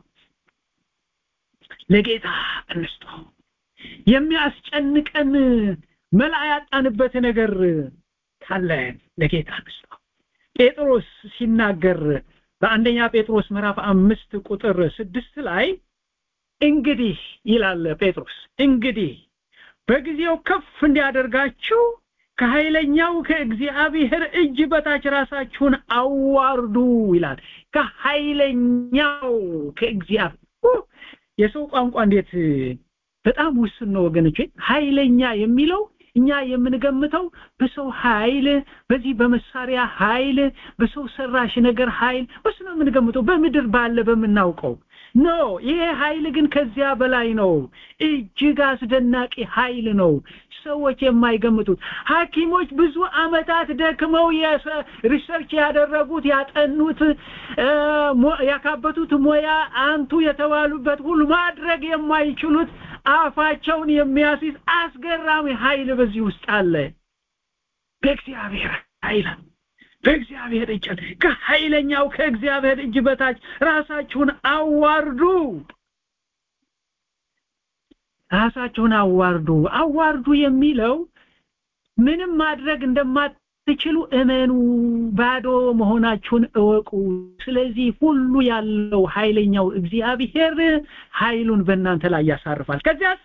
ለጌታ እንስጠው የሚያስጨንቀን መላ ያጣንበት ነገር ካለ ለጌታ እንስጠው ጴጥሮስ ሲናገር በአንደኛ ጴጥሮስ ምዕራፍ አምስት ቁጥር ስድስት ላይ እንግዲህ ይላል ጴጥሮስ እንግዲህ በጊዜው ከፍ እንዲያደርጋችሁ ከኃይለኛው ከእግዚአብሔር እጅ በታች ራሳችሁን አዋርዱ ይላል ከኃይለኛው ከእግዚአብሔር የሰው ቋንቋ እንዴት በጣም ውስን ነው ወገኖቼ ኃይለኛ የሚለው እኛ የምንገምተው በሰው ኃይል በዚህ በመሳሪያ ኃይል በሰው ሰራሽ ነገር ኃይል በሱ ነው የምንገምተው በምድር ባለ በምናውቀው ኖ ይሄ ኃይል ግን ከዚያ በላይ ነው እጅግ አስደናቂ ኃይል ነው ሰዎች የማይገምቱት ሐኪሞች ብዙ አመታት ደክመው ሪሰርች ያደረጉት ያጠኑት ያካበቱት ሙያ አንቱ የተባሉበት ሁሉ ማድረግ የማይችሉት አፋቸውን የሚያስይዝ አስገራሚ ኃይል በዚህ ውስጥ አለ በእግዚአብሔር ኃይል በእግዚአብሔር እጅ ከኃይለኛው ከእግዚአብሔር እጅ በታች ራሳችሁን አዋርዱ ራሳችሁን አዋርዱ አዋርዱ የሚለው ምንም ማድረግ እንደማትችሉ እመኑ ባዶ መሆናችሁን እወቁ ስለዚህ ሁሉ ያለው ኃይለኛው እግዚአብሔር ኃይሉን በእናንተ ላይ ያሳርፋል ከዚያስ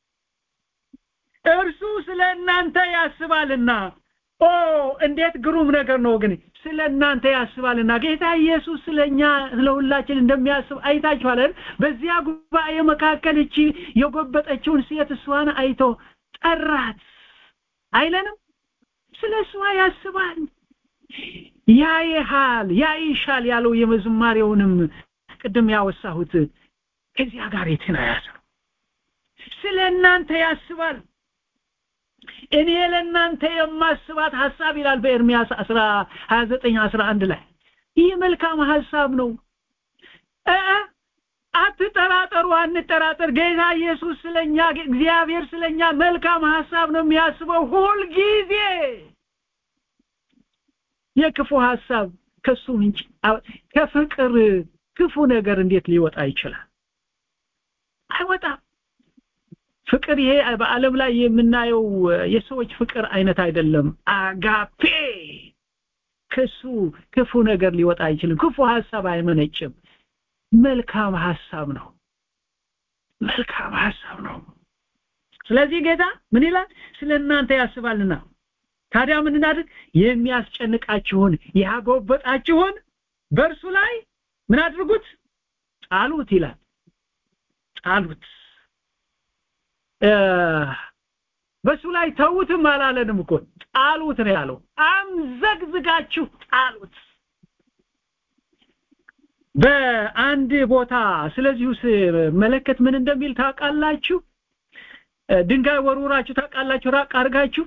እርሱ ስለ እናንተ ያስባልና ኦ እንዴት ግሩም ነገር ነው ግን ስለ እናንተ ያስባልና ጌታ ኢየሱስ ስለኛ ስለሁላችን እንደሚያስብ አይታችኋል በዚያ ጉባኤ መካከል እቺ የጎበጠችውን ሴት እሷን አይቶ ጠራት አይለንም ስለ እሷ ያስባል ያይሃል ያይሻል ያለው የመዝማሬውንም ቅድም ያወሳሁት ከዚያ ጋር የተያያዘ ነው ስለ እናንተ ያስባል እኔ ለእናንተ የማስባት ሐሳብ ይላል በኤርሚያስ 29 11 ላይ ይህ መልካም ሐሳብ ነው እ አትጠራጠሩ አንጠራጠር ጌታ ኢየሱስ ስለኛ እግዚአብሔር ስለኛ መልካም ሐሳብ ነው የሚያስበው ሁል ጊዜ የክፉ ሐሳብ ከሱ ምንጭ ከፍቅር ክፉ ነገር እንዴት ሊወጣ ይችላል አይወጣም ፍቅር ይሄ በአለም ላይ የምናየው የሰዎች ፍቅር አይነት አይደለም አጋፔ ከሱ ክፉ ነገር ሊወጣ አይችልም ክፉ ሐሳብ አይመነጭም መልካም ሐሳብ ነው መልካም ሐሳብ ነው ስለዚህ ጌታ ምን ይላል ስለ እናንተ ያስባልና ታዲያ ምን እናድርግ የሚያስጨንቃችሁን ያጎበጣችሁን በእርሱ ላይ ምን አድርጉት ጣሉት ይላል ጣሉት በሱ ላይ ተውትም አላለንም እኮ ጣሉት ነው ያለው አምዘግዝጋችሁ ጣሉት በአንድ ቦታ ስለዚሁ መለከት ምን እንደሚል ታውቃላችሁ ድንጋይ ወርውራችሁ ታውቃላችሁ ራቅ አድርጋችሁ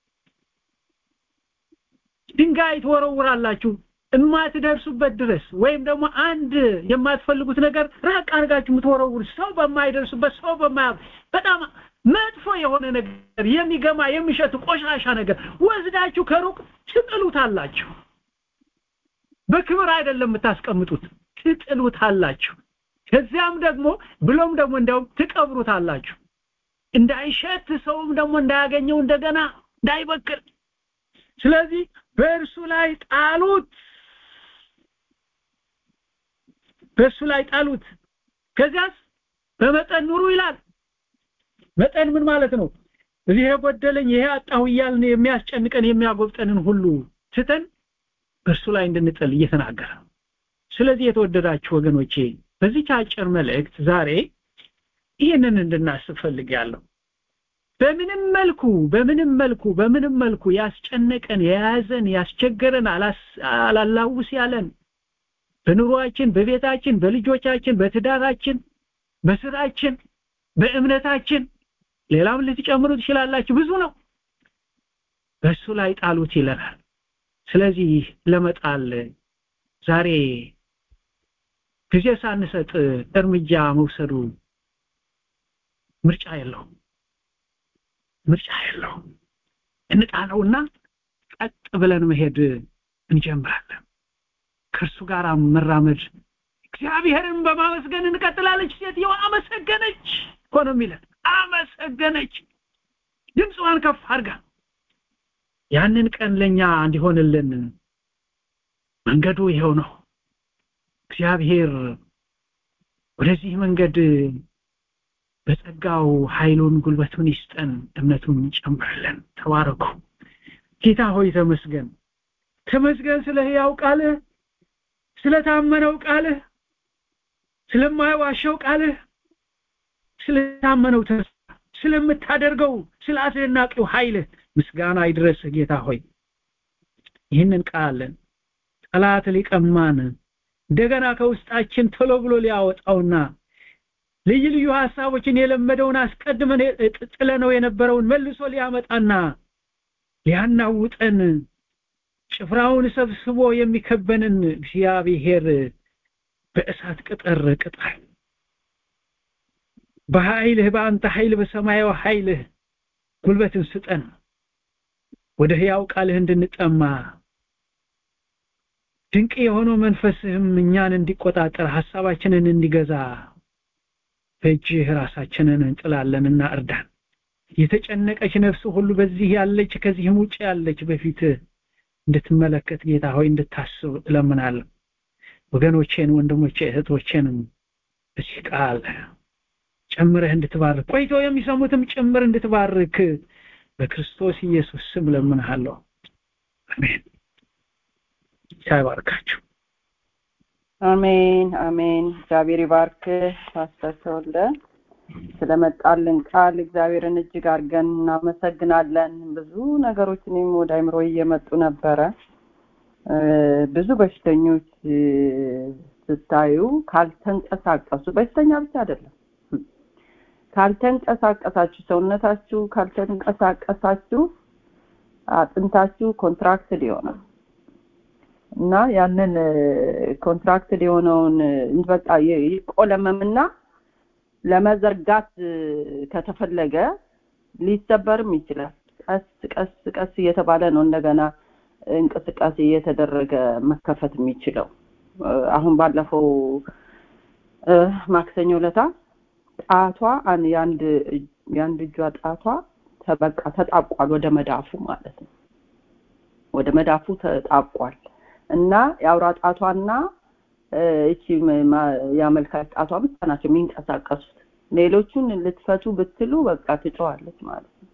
ድንጋይ ትወረውራላችሁ የማትደርሱበት ድረስ ወይም ደግሞ አንድ የማትፈልጉት ነገር ራቅ አድርጋችሁ የምትወረውሩ ሰው በማይደርሱበት ሰው በማያ በጣም መጥፎ የሆነ ነገር የሚገማ የሚሸት ቆሻሻ ነገር ወስዳችሁ ከሩቅ ትጥሉታላችሁ በክብር አይደለም የምታስቀምጡት ትጥሉታላችሁ ከዚያም ደግሞ ብሎም ደግሞ እንደውም ትቀብሩታላችሁ እንዳይሸት ሰውም ደግሞ እንዳያገኘው እንደገና እንዳይበክል ስለዚህ በእርሱ ላይ ጣሉት በእርሱ ላይ ጣሉት ከዚያስ በመጠን ኑሩ ይላል መጠን ምን ማለት ነው እዚህ የጎደለኝ ይሄ አጣሁ እያልን የሚያስጨንቀን የሚያጎብጠንን ሁሉ ትተን በእርሱ ላይ እንድንጥል እየተናገረ ነው ስለዚህ የተወደዳችሁ ወገኖቼ በዚህ አጭር መልእክት ዛሬ ይህንን እንድናስብ ፈልጋለሁ በምንም መልኩ በምንም መልኩ በምንም መልኩ ያስጨነቀን የያዘን ያስቸገረን አላላውስ ያለን በኑሯችን በቤታችን በልጆቻችን በትዳራችን በስራችን በእምነታችን ሌላም ልትጨምሩ ትችላላችሁ ብዙ ነው በሱ ላይ ጣሉት ይለናል ስለዚህ ለመጣል ዛሬ ጊዜ ሳንሰጥ እርምጃ መውሰዱ ምርጫ የለውም ምርጫ የለውም እንጣለውና ቀጥ ብለን መሄድ እንጀምራለን ከእርሱ ጋር መራመድ እግዚአብሔርን በማመስገን እንቀጥላለች ሴትየዋ አመሰገነች እኮ ነው የሚለን አመሰገነች ድምፅዋን ከፍ አድርጋ ያንን ቀን ለኛ እንዲሆንልን መንገዱ ይሄው ነው እግዚአብሔር ወደዚህ መንገድ በጸጋው ኃይሉን ጉልበቱን ይስጠን እምነቱን ጨምርልን ተባረኩ ጌታ ሆይ ተመስገን ተመስገን ስለ ህያው ቃልህ ስለታመነው ቃልህ ስለማይዋሸው ቃልህ ስለታመነው ተስፋ ስለምታደርገው ስለ አስደናቂው ኃይልህ ምስጋና ይድረስ ጌታ ሆይ ይህንን ቃል ጠላት ሊቀማን እንደገና ከውስጣችን ቶሎ ብሎ ሊያወጣውና ልዩ ልዩ ሐሳቦችን የለመደውን አስቀድመን ጥለነው የነበረውን መልሶ ሊያመጣና ሊያናውጠን ጭፍራውን ሰብስቦ የሚከበንን እግዚአብሔር በእሳት ቅጥር ቅጣል በኃይልህ በአንተ ኃይል በሰማያዊ ኃይልህ ጉልበትን ስጠን ወደ ህያው ቃልህ እንድንጠማ ድንቅ የሆነው መንፈስህም እኛን እንዲቆጣጠር ሐሳባችንን እንዲገዛ በእጅህ ራሳችንን እንጥላለንና እርዳን የተጨነቀች ነፍስ ሁሉ በዚህ ያለች ከዚህም ውጭ ያለች በፊት እንድትመለከት ጌታ ሆይ እንድታስብ እለምናለሁ ወገኖቼን ወንድሞቼ እህቶቼንም በዚህ ቃል ጨምረህ እንድትባርክ ቆይቶ የሚሰሙትም ጭምር እንድትባርክ በክርስቶስ ኢየሱስ ስም ለምንሃለሁ አሜን ይባርካችሁ አሜን አሜን እግዚአብሔር ይባርክ ፓስተር ተወልደ ስለመጣልን ቃል እግዚአብሔርን እጅግ አድርገን እናመሰግናለን ብዙ ነገሮች እኔም ወደ አይምሮ እየመጡ ነበረ ብዙ በሽተኞች ስታዩ ካልተንቀሳቀሱ በሽተኛ ብቻ አይደለም ካልተንቀሳቀሳችሁ ሰውነታችሁ ካልተንቀሳቀሳችሁ አጥንታችሁ ኮንትራክትድ ይሆናል እና ያንን ኮንትራክትድ የሆነውን በቃ ይቆለመምና ለመዘርጋት ከተፈለገ ሊሰበርም ይችላል ቀስ ቀስ ቀስ እየተባለ ነው እንደገና እንቅስቃሴ እየተደረገ መከፈት የሚችለው አሁን ባለፈው ማክሰኞ ለታ ጣቷ የአንድ የአንድ እጇ ጣቷ ተበቃ ተጣብቋል ወደ መዳፉ ማለት ነው ወደ መዳፉ ተጣብቋል እና የአውራ ጣቷና እቺ የአመልካች ጣቷ ብቻ ናቸው የሚንቀሳቀሱት ሌሎቹን ልትፈቱ ብትሉ በቃ ትጨዋለች ማለት ነው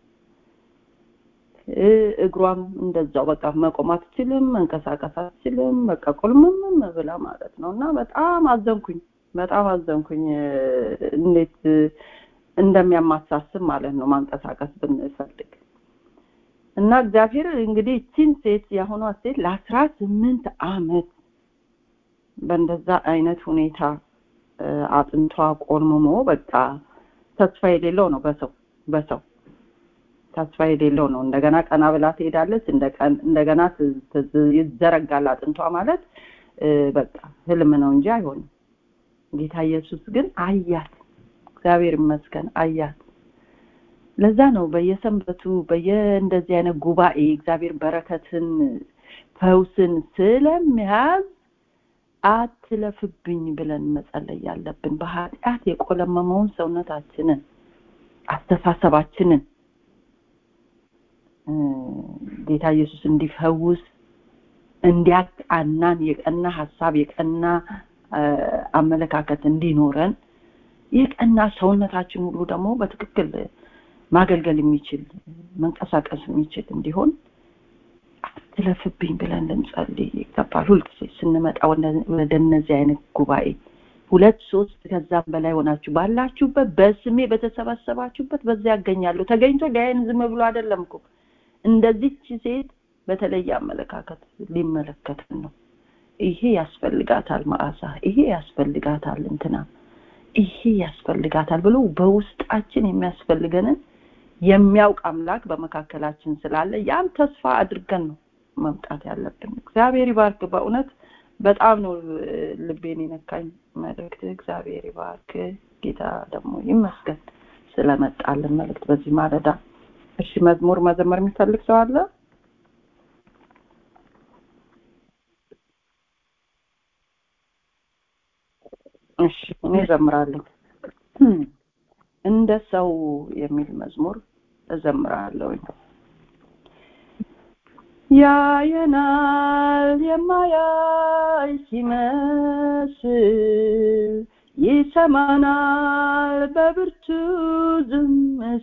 እግሯም እንደዛው በቃ መቆም አትችልም መንቀሳቀስ አትችልም በቃ ቁልምም ብላ ማለት ነው እና በጣም አዘንኩኝ በጣም አዘንኩኝ እንዴት እንደሚያማሳስብ ማለት ነው ማንቀሳቀስ ብንፈልግ እና እግዚአብሔር እንግዲህ እቺን ሴት የአሁኗ ሴት ለአስራ ስምንት አመት በእንደዛ አይነት ሁኔታ አጥንቷ ቆልምሞ በቃ ተስፋ የሌለው ነው በሰው በሰው ተስፋ የሌለው ነው እንደገና ቀና ብላ ትሄዳለች እንደገና ይዘረጋል አጥንቷ ማለት በቃ ህልም ነው እንጂ አይሆንም ጌታ ኢየሱስ ግን አያት እግዚአብሔር ይመስገን አያት ለዛ ነው በየሰንበቱ በየእንደዚህ አይነት ጉባኤ እግዚአብሔር በረከትን ፈውስን ስለሚያዝ አትለፍብኝ ብለን መጸለይ ያለብን በኃጢአት የቆለመመውን ሰውነታችንን አስተሳሰባችንን ጌታ ኢየሱስ እንዲፈውስ እንዲያቃናን የቀና ሀሳብ የቀና አመለካከት እንዲኖረን የቀና ሰውነታችን ሁሉ ደግሞ በትክክል ማገልገል የሚችል መንቀሳቀስ የሚችል እንዲሆን አትለፍብኝ ብለን ልንጸልይ ይገባል ሁልጊዜ ስንመጣ ወደ እነዚህ አይነት ጉባኤ ሁለት ሶስት ከዛም በላይ ሆናችሁ ባላችሁበት በስሜ በተሰበሰባችሁበት በዚያ ያገኛለሁ ተገኝቶ ሊያይን ዝም ብሎ አይደለም እኮ እንደዚች ሴት በተለየ አመለካከት ሊመለከትን ነው ይሄ ያስፈልጋታል መዓዛ ይሄ ያስፈልጋታል እንትና ይሄ ያስፈልጋታል ብሎ በውስጣችን የሚያስፈልገንን የሚያውቅ አምላክ በመካከላችን ስላለ ያን ተስፋ አድርገን ነው መምጣት ያለብን እግዚአብሔር ይባርክ በእውነት በጣም ነው ልቤን የነካኝ መልእክት እግዚአብሔር ይባርክ ጌታ ደግሞ ይመስገን ስለመጣልን መልእክት በዚህ ማለዳ እሺ መዝሙር መዘመር የሚፈልግ ሰው አለ እሺ እኔ እዘምራለሁ እንደ ሰው የሚል መዝሙር እዘምራለሁ ያየናል የማያይ ሲመስል ይሰማናል በብርቱ ዝም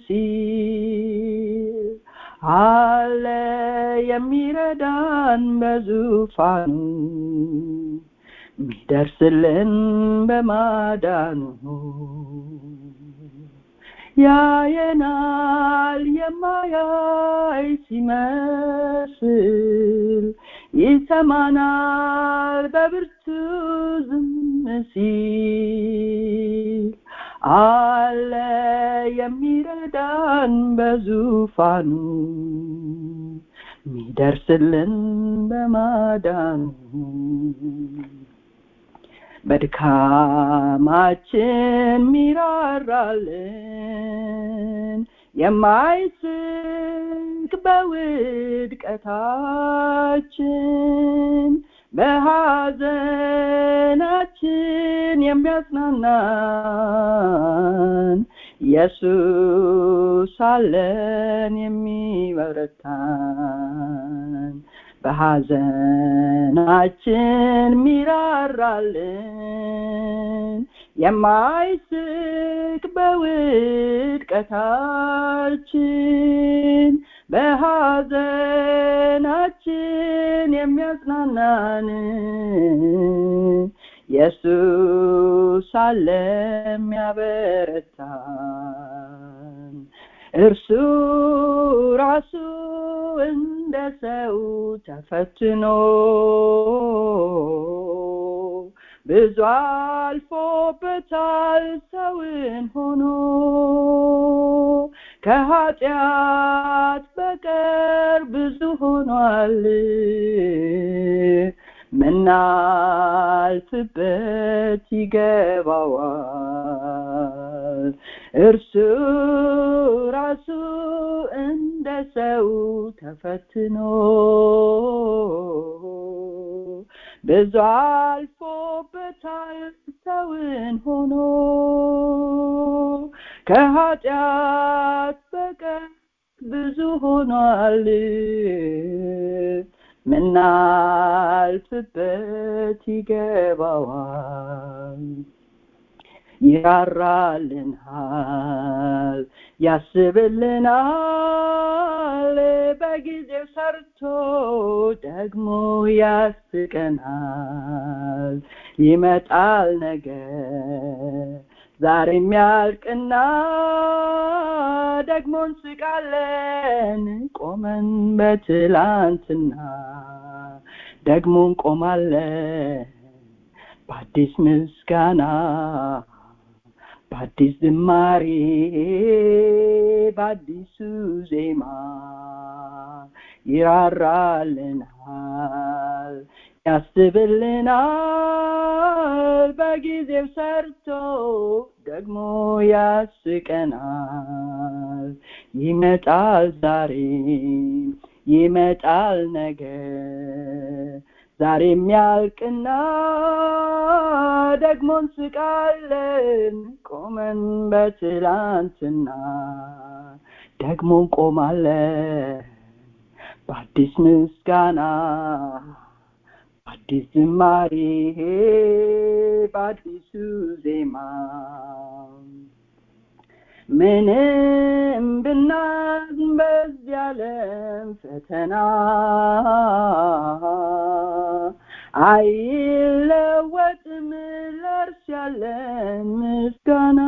ሲል አለ የሚረዳን በዙፋኑ ሚደርስልን በማዳኑ ያየናል የማያይ ሲመስል ይሰማናል በብርቱ ዝም ሲል አለ የሚረዳን በዙፋኑ ሚደርስልን በማዳኑ በድካማችን ሚራራልን የማይስቅ በውድቀታችን በሐዘናችን የሚያጽናናን ኢየሱስ አለን የሚበረታን በሐዘናችን ሚራራልን የማይስቅ በውድቀታችን በሐዘናችን የሚያጽናናን ኢየሱስ አለ የሚያበረታን እርሱ ራሱ እንደ ሰው ተፈትኖ ብዙ አልፎበታል ሰውን ሆኖ ከኃጢአት በቀር ብዙ ሆኗል ምናልፍበት ይገባዋል እርሱ ራሱ እንደ ሰው ተፈትኖ ብዙ አልፎበታል ሰውን ሆኖ ከኃጢአት በቀር ብዙ ሆኗል ምናልፍበት ይገባዋል ይራራልናል ያስብልናል በጊዜው ሰርቶ ደግሞ ያስቀናል ይመጣል ነገር ዛሬ የሚያልቅና ደግሞ እንስቃለን ቆመን በትላንትና ደግሞ እንቆማለን በአዲስ ምስጋና በአዲስ ዝማሬ በአዲሱ ዜማ ይራራልናል ያስብልናል በጊዜው ሰርቶ ደግሞ ያስቀናል ይመጣል ዛሬ ይመጣል ነገ ዛሬ የሚያልቅና ደግሞ እንስቃለን ቆመን በትላንትና ደግሞ እንቆማለን በአዲስ ምስጋና በአዲስ ዝማሬ በአዲሱ ዜማ ምንም ብናዝ በዚህ ዓለም ፈተና አይለወጥም ለእርስ ያለን ምስጋና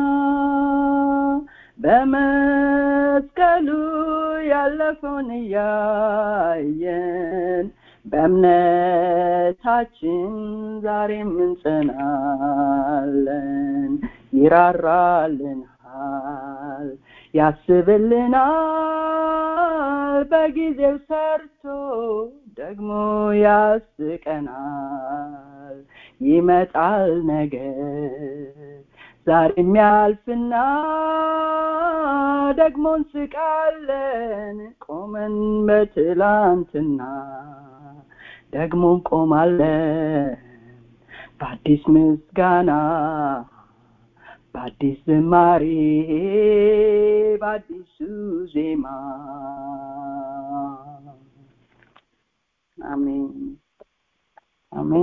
በመስቀሉ ያለፈውን እያየን በእምነታችን ዛሬም እንጸናለን ይራራልናል ያስብልናል በጊዜው ሰርቶ ደግሞ ያስቀናል ይመጣል ነገር ዛሬም ያልፍና ደግሞ እንስቃለን ቆመን በትላንትና ደግሞ እንቆማለን በአዲስ ምስጋና በአዲስ ዝማሬ በአዲሱ ዜማ አሜን አሜን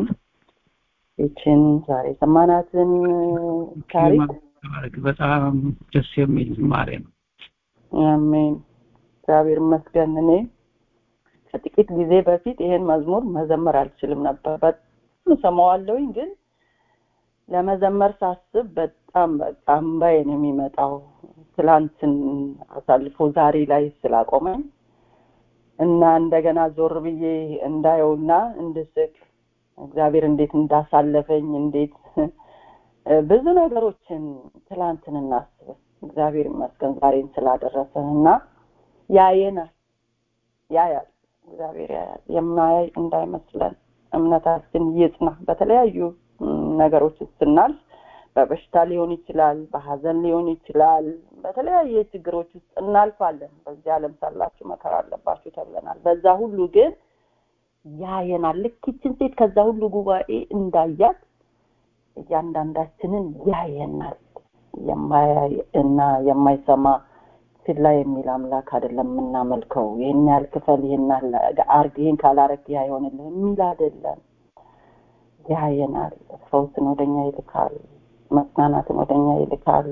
ይችን ዛሬ ሰማናትን ታሪክ በጣም ደስ የሚል ዝማሬ ነው አሜን እግዚአብሔር ይመስገን እኔ ከጥቂት ጊዜ በፊት ይሄን መዝሙር መዘመር አልችልም ነበር በጣም ሰማዋለሁኝ ግን ለመዘመር ሳስብ በጣም በጣም ባይን የሚመጣው ትላንትን አሳልፎ ዛሬ ላይ ስላቆመኝ እና እንደገና ዞር ብዬ እንዳየውና እንድስቅ እግዚአብሔር እንዴት እንዳሳለፈኝ እንዴት ብዙ ነገሮችን ትላንትን እናስብ እግዚአብሔር ይመስገን ዛሬን ስላደረሰን እና ያየናል ያያል እግዚአብሔር ያያል የማያይ እንዳይመስለን እምነታችን ይጽና በተለያዩ ነገሮች ስናልፍ በበሽታ ሊሆን ይችላል በሀዘን ሊሆን ይችላል በተለያየ ችግሮች ውስጥ እናልፋለን በዚህ ዓለም ሳላችሁ መከራ አለባችሁ ተብለናል በዛ ሁሉ ግን ያየናል ልክ ይችን ሴት ከዛ ሁሉ ጉባኤ እንዳያት እያንዳንዳችንን ያየናል የማያይ እና የማይሰማ ችላ የሚል አምላክ አይደለም የምናመልከው ይህን ያህል ክፈል ይህን አርግ ይህን ካላረግ ያ ይሆንልህ የሚል አይደለም ያየናል ፈውስን ወደኛ ይልካል መጽናናትን ወደኛ ይልካል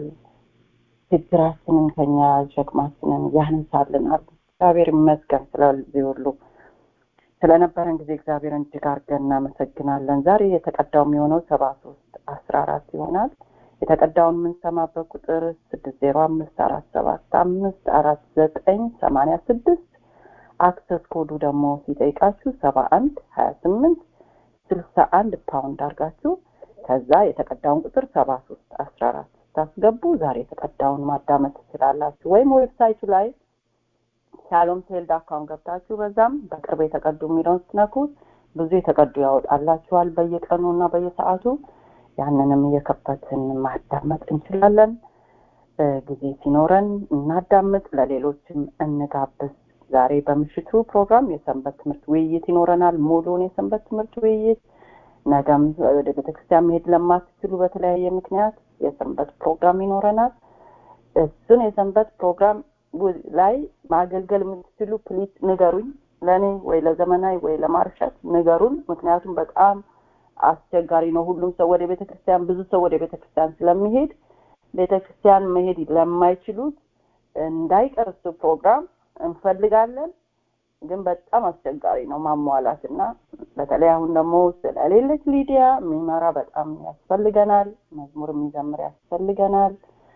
ችግራችንን ከኛ ሸክማችንን ያንሳልናል እግዚአብሔር ይመስገን ስለዚህ ሁሉ ስለነበረን ጊዜ እግዚአብሔርን እጅግ አድርገን እናመሰግናለን ዛሬ የተቀዳው የሚሆነው ሰባ ሶስት አስራ አራት ይሆናል የተቀዳውን የምንሰማበት ቁጥር ስድስት ዜሮ አምስት አራት ሰባት አምስት አራት ዘጠኝ ሰማኒያ ስድስት አክሰስ ኮዱ ደግሞ ሲጠይቃችሁ ሰባ አንድ ሀያ ስምንት ስልሳ አንድ ፓውንድ አድርጋችሁ ከዛ የተቀዳውን ቁጥር ሰባ ሶስት አስራ አራት ስታስገቡ ዛሬ የተቀዳውን ማዳመጥ ትችላላችሁ ወይም ዌብሳይቱ ላይ ሻሎም ቴል ዳካውን ገብታችሁ በዛም በቅርብ የተቀዱ የሚለውን ስትነኩ ብዙ የተቀዱ ያወጣላችኋል በየቀኑ እና በየሰዓቱ ያንንም እየከፈትን ማዳመጥ እንችላለን ጊዜ ሲኖረን እናዳምጥ ለሌሎችም እንጋብዝ ዛሬ በምሽቱ ፕሮግራም የሰንበት ትምህርት ውይይት ይኖረናል ሙሉን የሰንበት ትምህርት ውይይት ነገም ወደ ቤተክርስቲያን መሄድ ለማትችሉ በተለያየ ምክንያት የሰንበት ፕሮግራም ይኖረናል እሱን የሰንበት ፕሮግራም ላይ ማገልገል የምትችሉ ፕሊዝ ንገሩኝ ለእኔ ወይ ለዘመናዊ ወይ ለማርሸት ንገሩን ምክንያቱም በጣም አስቸጋሪ ነው ሁሉም ሰው ወደ ቤተክርስቲያን ብዙ ሰው ወደ ቤተክርስቲያን ስለሚሄድ ቤተክርስቲያን መሄድ ለማይችሉት እንዳይቀር እሱ ፕሮግራም እንፈልጋለን ግን በጣም አስቸጋሪ ነው ማሟላት እና በተለይ አሁን ደግሞ ስለሌለች ሊዲያ የሚመራ በጣም ያስፈልገናል መዝሙር የሚዘምር ያስፈልገናል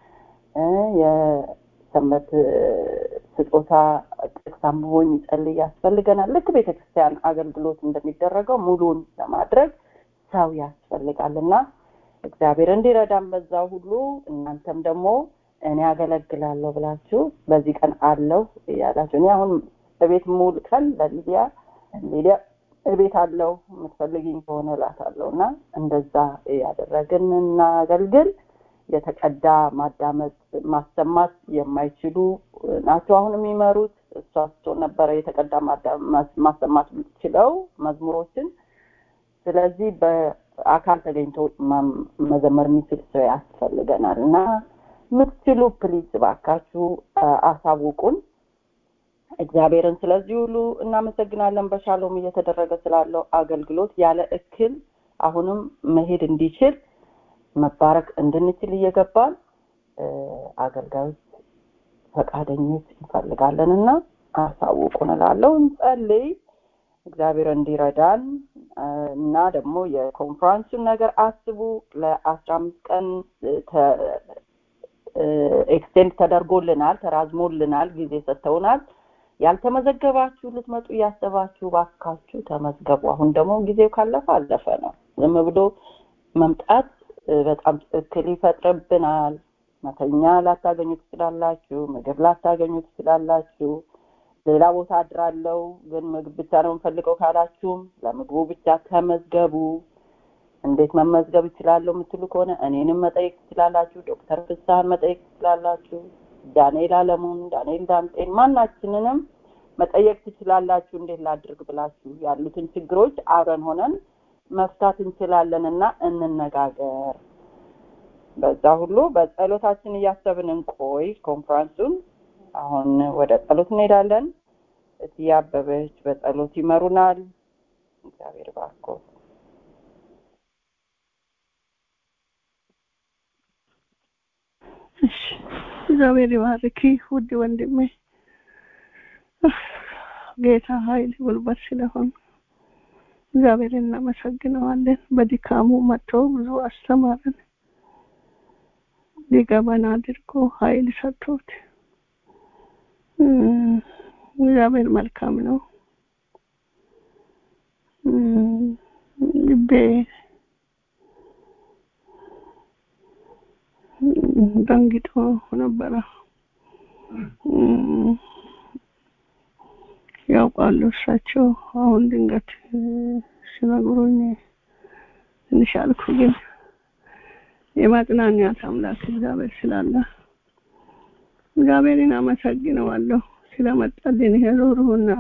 የሰንበት ስጦታ ጥቅስ አንብቦ የሚጸልይ ያስፈልገናል ልክ ቤተክርስቲያን አገልግሎት እንደሚደረገው ሙሉን ለማድረግ ሰው ያስፈልጋል እና እግዚአብሔር እንዲረዳን በዛ ሁሉ እናንተም ደግሞ እኔ አገለግላለሁ ብላችሁ በዚህ ቀን አለው እያላችሁ እኔ አሁን በቤት ሙሉ ቀን ለሊዲያ ሊዲያ እቤት አለው የምትፈልግኝ ከሆነ እላታለሁ እና እንደዛ ያደረግን እናገልግል የተቀዳ ማዳመጥ ማሰማት የማይችሉ ናቸው አሁን የሚመሩት እሷ ስትሆን ነበረ የተቀዳ ማሰማት የምትችለው መዝሙሮችን ስለዚህ በአካል ተገኝቶ መዘመር የሚችል ሰው ያስፈልገናል እና ምትችሉ ፕሊዝ ባካችሁ አሳውቁን እግዚአብሔርን ስለዚህ ሁሉ እናመሰግናለን በሻሎም እየተደረገ ስላለው አገልግሎት ያለ እክል አሁንም መሄድ እንዲችል መባረክ እንድንችል እየገባን አገልጋዮች ፈቃደኞች እንፈልጋለን እና አሳውቁን እላለሁ እንጸልይ እግዚአብሔር እንዲረዳን እና ደግሞ የኮንፈረንሱን ነገር አስቡ ለአስራ አምስት ቀን ኤክስቴንድ ተደርጎልናል ተራዝሞልናል ጊዜ ሰጥተውናል ያልተመዘገባችሁ ልትመጡ እያሰባችሁ ባካችሁ ተመዝገቡ አሁን ደግሞ ጊዜው ካለፈ አለፈ ነው ዝም ብሎ መምጣት በጣም እክል ይፈጥርብናል መተኛ ላታገኙ ትችላላችሁ። ምግብ ላታገኙ ትችላላችሁ። ሌላ ቦታ አድራለሁ ግን ምግብ ብቻ ነው የምፈልገው ካላችሁም ለምግቡ ብቻ ተመዝገቡ። እንዴት መመዝገብ እችላለሁ የምትሉ ከሆነ እኔንም መጠየቅ ትችላላችሁ። ዶክተር ፍስሀን መጠየቅ ትችላላችሁ። ዳንኤል አለሙን፣ ዳንኤል ዳምጤን ማናችንንም መጠየቅ ትችላላችሁ። እንዴት ላድርግ ብላችሁ ያሉትን ችግሮች አብረን ሆነን መፍታት እንችላለን እና እንነጋገር። በዛ ሁሉ በጸሎታችን እያሰብን እንቆይ። ኮንፈረንሱን አሁን ወደ ጸሎት እንሄዳለን። እትዬ አበበች በጸሎት ይመሩናል። እግዚአብሔር ባርኮ እሺ እግዚአብሔር ይባርክ ውድ ወንድሜ ጌታ ኃይል ጉልበት ስለሆን እግዚአብሔር እናመሰግነዋለን። በድካሙ መጥቶ ብዙ አስተማረን፣ ሊገባን አድርጎ ኃይል ሰጥቶት እግዚአብሔር መልካም ነው። ልቤ ደንግጦ ነበረ። ያውቃሉ እሳቸው። አሁን ድንገት ሲነግሩኝ ትንሽ አልኩ። ግን የማጽናኛት አምላክ እግዚአብሔር ስላለ እግዚአብሔርን አመሰግነዋለሁ ስለመጣልን ይሄ ሩህሩህና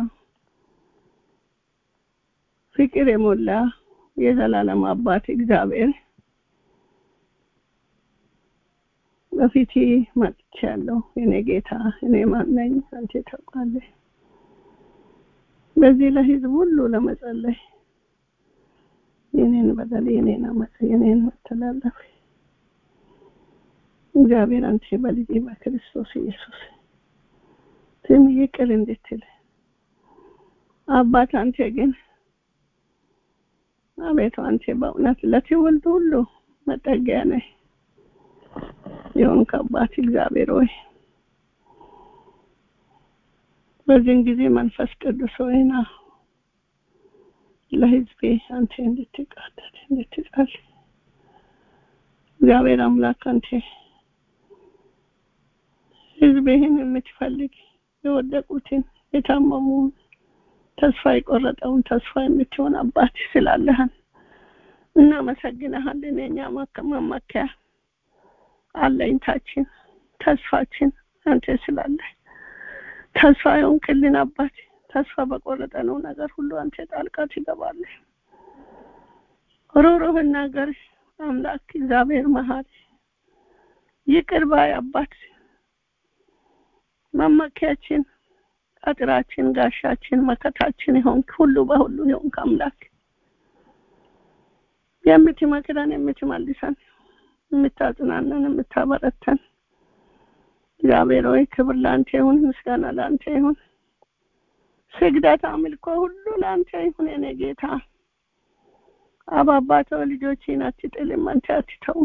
ፍቅር የሞላ የዘላለም አባት እግዚአብሔር በፊት መጥቻለሁ። እኔ ጌታ እኔ ማን ነኝ? አንተ ታውቃለህ። በዚህ ለህዝብ ሁሉ ለመጸለይ የኔን በደል የኔን አመፅ የኔን መተላለፍ እግዚአብሔር አንተ በልጅ በክርስቶስ ኢየሱስ ስም ይቅር እንድትል አባት አንተ ግን አቤቱ አንተ በእውነት ለትውልድ ሁሉ መጠጊያ ነህ። የሆንክ አባት እግዚአብሔር ሆይ በዚህን ጊዜ መንፈስ ቅዱስ ሆይና ለህዝቤ አንተ እንድትቃደድ እንድትጸል እግዚአብሔር አምላክ አንተ ህዝብህን የምትፈልግ የወደቁትን የታመሙን ተስፋ የቆረጠውን ተስፋ የምትሆን አባት ስላለህን እናመሰግንሃለን። የኛ መመኪያ አለኝታችን ተስፋችን አንተ ስላለህ ተስፋ የሆንክልን አባት ተስፋ በቆረጠነው ነገር ሁሉ አንተ ጣልቃ ትገባለህ። ሩሩህ ነገር አምላክ እግዚአብሔር መሀሪ ይቅር ባይ አባት መመኪያችን፣ አጥራችን፣ ጋሻችን፣ መከታችን የሆንክ ሁሉ በሁሉ የሆንክ አምላክ የምትመክረን፣ የምትመልሰን፣ የምታጽናነን፣ የምታበረተን እግዚአብሔር ሆይ ክብር ለአንተ ይሁን፣ ምስጋና ለአንተ ይሁን፣ ስግደት አምልኮ ሁሉ ለአንተ ይሁን። የኔ ጌታ አባባቶ ልጆችን አትጥልም፣ አንተ አትተውም።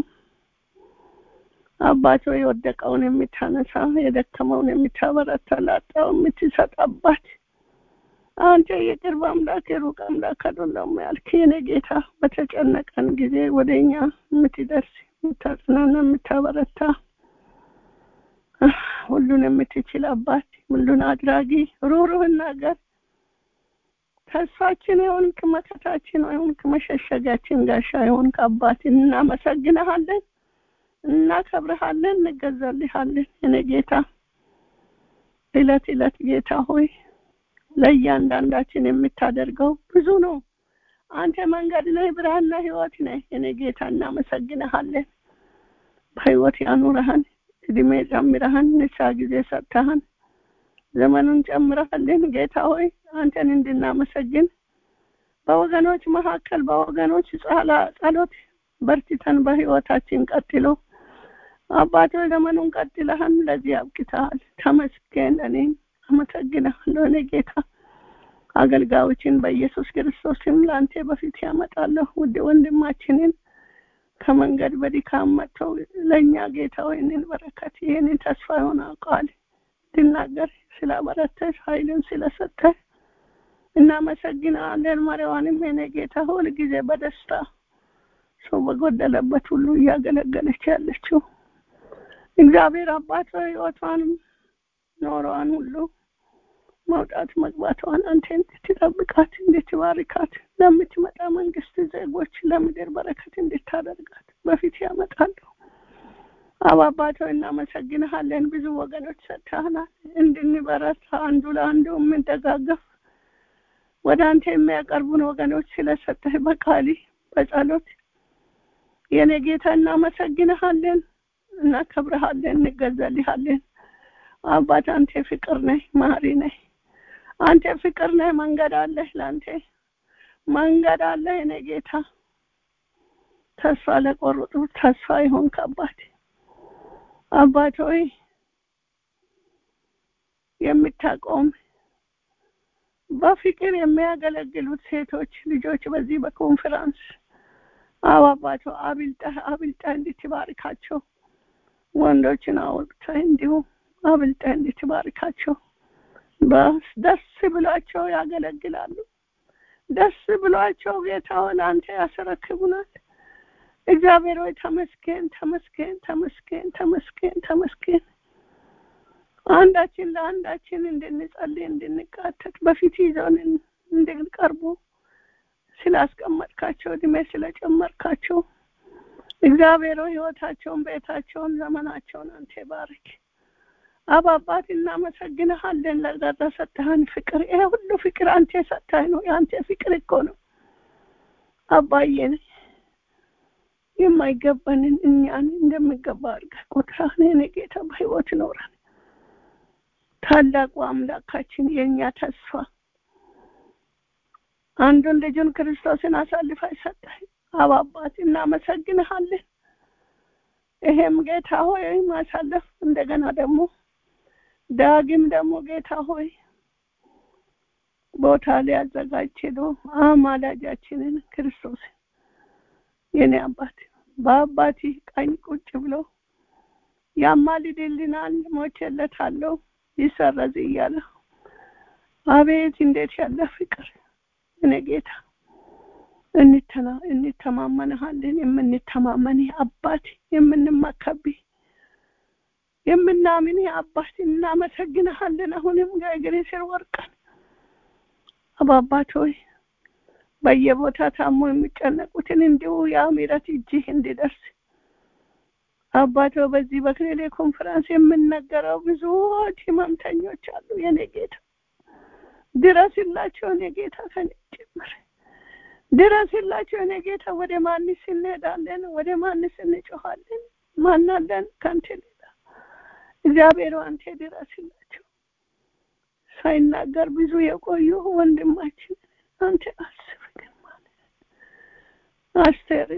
አባቶ የወደቀውን የምታነሳ የደከመውን የምታበረታ ላጣው የምትሰጥ አባት አንተ የቅርብ አምላክ የሩቅ አምላክ አይደለም ያልክ የኔ ጌታ በተጨነቀን ጊዜ ወደኛ የምትደርስ የምታጽናና የምታበረታ ሁሉን የምትችል አባት ሁሉን አድራጊ ሩሩህን ነገር ተስፋችን የሆንክ መከታችን የሆንክ መሸሸጊያችን ጋሻ የሆንክ አባት እናመሰግንሃለን እናከብርሃለን እንገዛልሃለን እኔ ጌታ እለት እለት ጌታ ሆይ ለእያንዳንዳችን የምታደርገው ብዙ ነው አንተ መንገድ ነህ ብርሃንና ህይወት ነህ እኔ ጌታ እናመሰግንሃለን በህይወት ያኑረሃን እድሜ ጨምረሃን ንሳ ጊዜ ሰጥተሃን ዘመኑን ጨምረሃልን ጌታ ሆይ አንተን እንድናመሰግን በወገኖች መካከል በወገኖች ጸሎት በርትተን በህይወታችን ቀጥሎ አባቶ ዘመኑን ቀጥለህን ለዚህ አብቅተሃል። ተመስገን። እኔም አመሰግንሃለሁ እኔ ጌታ አገልጋዮችን በኢየሱስ ክርስቶስም ለአንተ በፊት ያመጣለሁ። ውድ ወንድማችንን ከመንገድ በድካም መጥተው ለእኛ ጌታ ይህንን በረከት ይህንን ተስፋ የሆነ ቃል እንድናገር ስላበረተሽ ኃይልን ስለሰጠህ እናመሰግናለን። መሪዋንም የኔ ጌታ ሁል ጊዜ በደስታ ሰው በጎደለበት ሁሉ እያገለገለች ያለችው እግዚአብሔር አባት ህይወቷንም ኖሯን ሁሉ መውጣት መግባቷን አንተ እንድትጠብቃት እንድትባርካት ለምትመጣ መንግስት ዜጎች ለምድር በረከት እንድታደርጋት በፊት ያመጣለሁ። አባባቶ እናመሰግንሃለን። ብዙ ወገኖች ሰጥተህናል እንድንበረታ አንዱ ለአንዱ የምንደጋገፍ ወደ አንተ የሚያቀርቡን ወገኖች ስለሰጠህ በቃሊ በጸሎት የኔ ጌታ እናመሰግንሃለን፣ እናከብረሃለን፣ እንገዛልሃለን። አባት አንተ ፍቅር ነህ፣ ማሪ ነህ። አንተ ፍቅር ነህ። መንገድ አለህ፣ ለአንተ መንገድ አለህ። የኔ ጌታ ተስፋ ለቆረጡ ተስፋ ይሆንክ አባት አባት ሆይ የምታቆም በፍቅር የሚያገለግሉት ሴቶች ልጆች በዚህ በኮንፈረንስ አዎ አባቶ አብልጠህ አብልጠህ እንድትባርካቸው ወንዶችን አውጥተህ እንዲሁም አብልጠህ እንድትባርካቸው ደስ ብሏቸው ያገለግላሉ። ደስ ብሏቸው ጌታውን አንተ ያስረክቡናል። እግዚአብሔር ሆይ ተመስገን፣ ተመስገን፣ ተመስገን፣ ተመስገን፣ ተመስገን። አንዳችን ለአንዳችን እንድንጸልይ እንድንቃተት በፊት ይዘውን እንድንቀርቡ ስላስቀመጥካቸው እድሜ ስለጨመርካቸው እግዚአብሔር ሆይ ህይወታቸውን፣ ቤታቸውን፣ ዘመናቸውን አንተ ባርክ። አብ አባት እናመሰግንሃለን ለሰጠህን ፍቅር። ይሄ ሁሉ ፍቅር አንተ የሰጠህ ነው። የአንተ ፍቅር እኮ ነው አባዬን የማይገባንን እኛን እንደሚገባ አድርገህ ቆጥረህን የኔ ጌታ በህይወት ኖረን ታላቁ አምላካችን የእኛ ተስፋ አንዱን ልጁን ክርስቶስን አሳልፈ ሰጠህ። አብ አባት እናመሰግንሃለን። ይሄም ጌታ ሆይ ማሳለፍ እንደገና ደግሞ ዳግም ደግሞ ጌታ ሆይ ቦታ ሊያዘጋጅ ሄዶ አማላጃችንን ክርስቶስ የኔ አባት በአባቲ ቀኝ ቁጭ ብሎ ያማልድልናል፣ ሞቼለታለሁ ይሰረዝ እያለ አቤት እንዴት ያለ ፍቅር እኔ ጌታ እንተና እንተማመንሃለን። የምንተማመን አባት የምንመካብ የምናምን አባት እናመሰግንሃለን። አሁንም ከእግሬ ስር ወርቀን አባባት ሆይ በየቦታ ታሞ የሚጨነቁትን እንዲሁ ያ ምሕረት እጅህ እንዲደርስ አባቶ በዚህ በክሌሌ ኮንፈረንስ የምነገረው ብዙዎች ህመምተኞች አሉ። የኔ ጌታ ድረስላቸው፣ የኔ ጌታ ከኔ ጭምር ድረስላቸው፣ የኔ ጌታ። ወደ ማንስ እንሄዳለን? ወደ ማንስ እንጮኻለን? ማናለን ከአንተ ሌላ? እግዚአብሔር አንተ ድረስላቸው። ሳይናገር ብዙ የቆዩ ወንድማችን አንተ አስብ ግን ማለት አስቴርን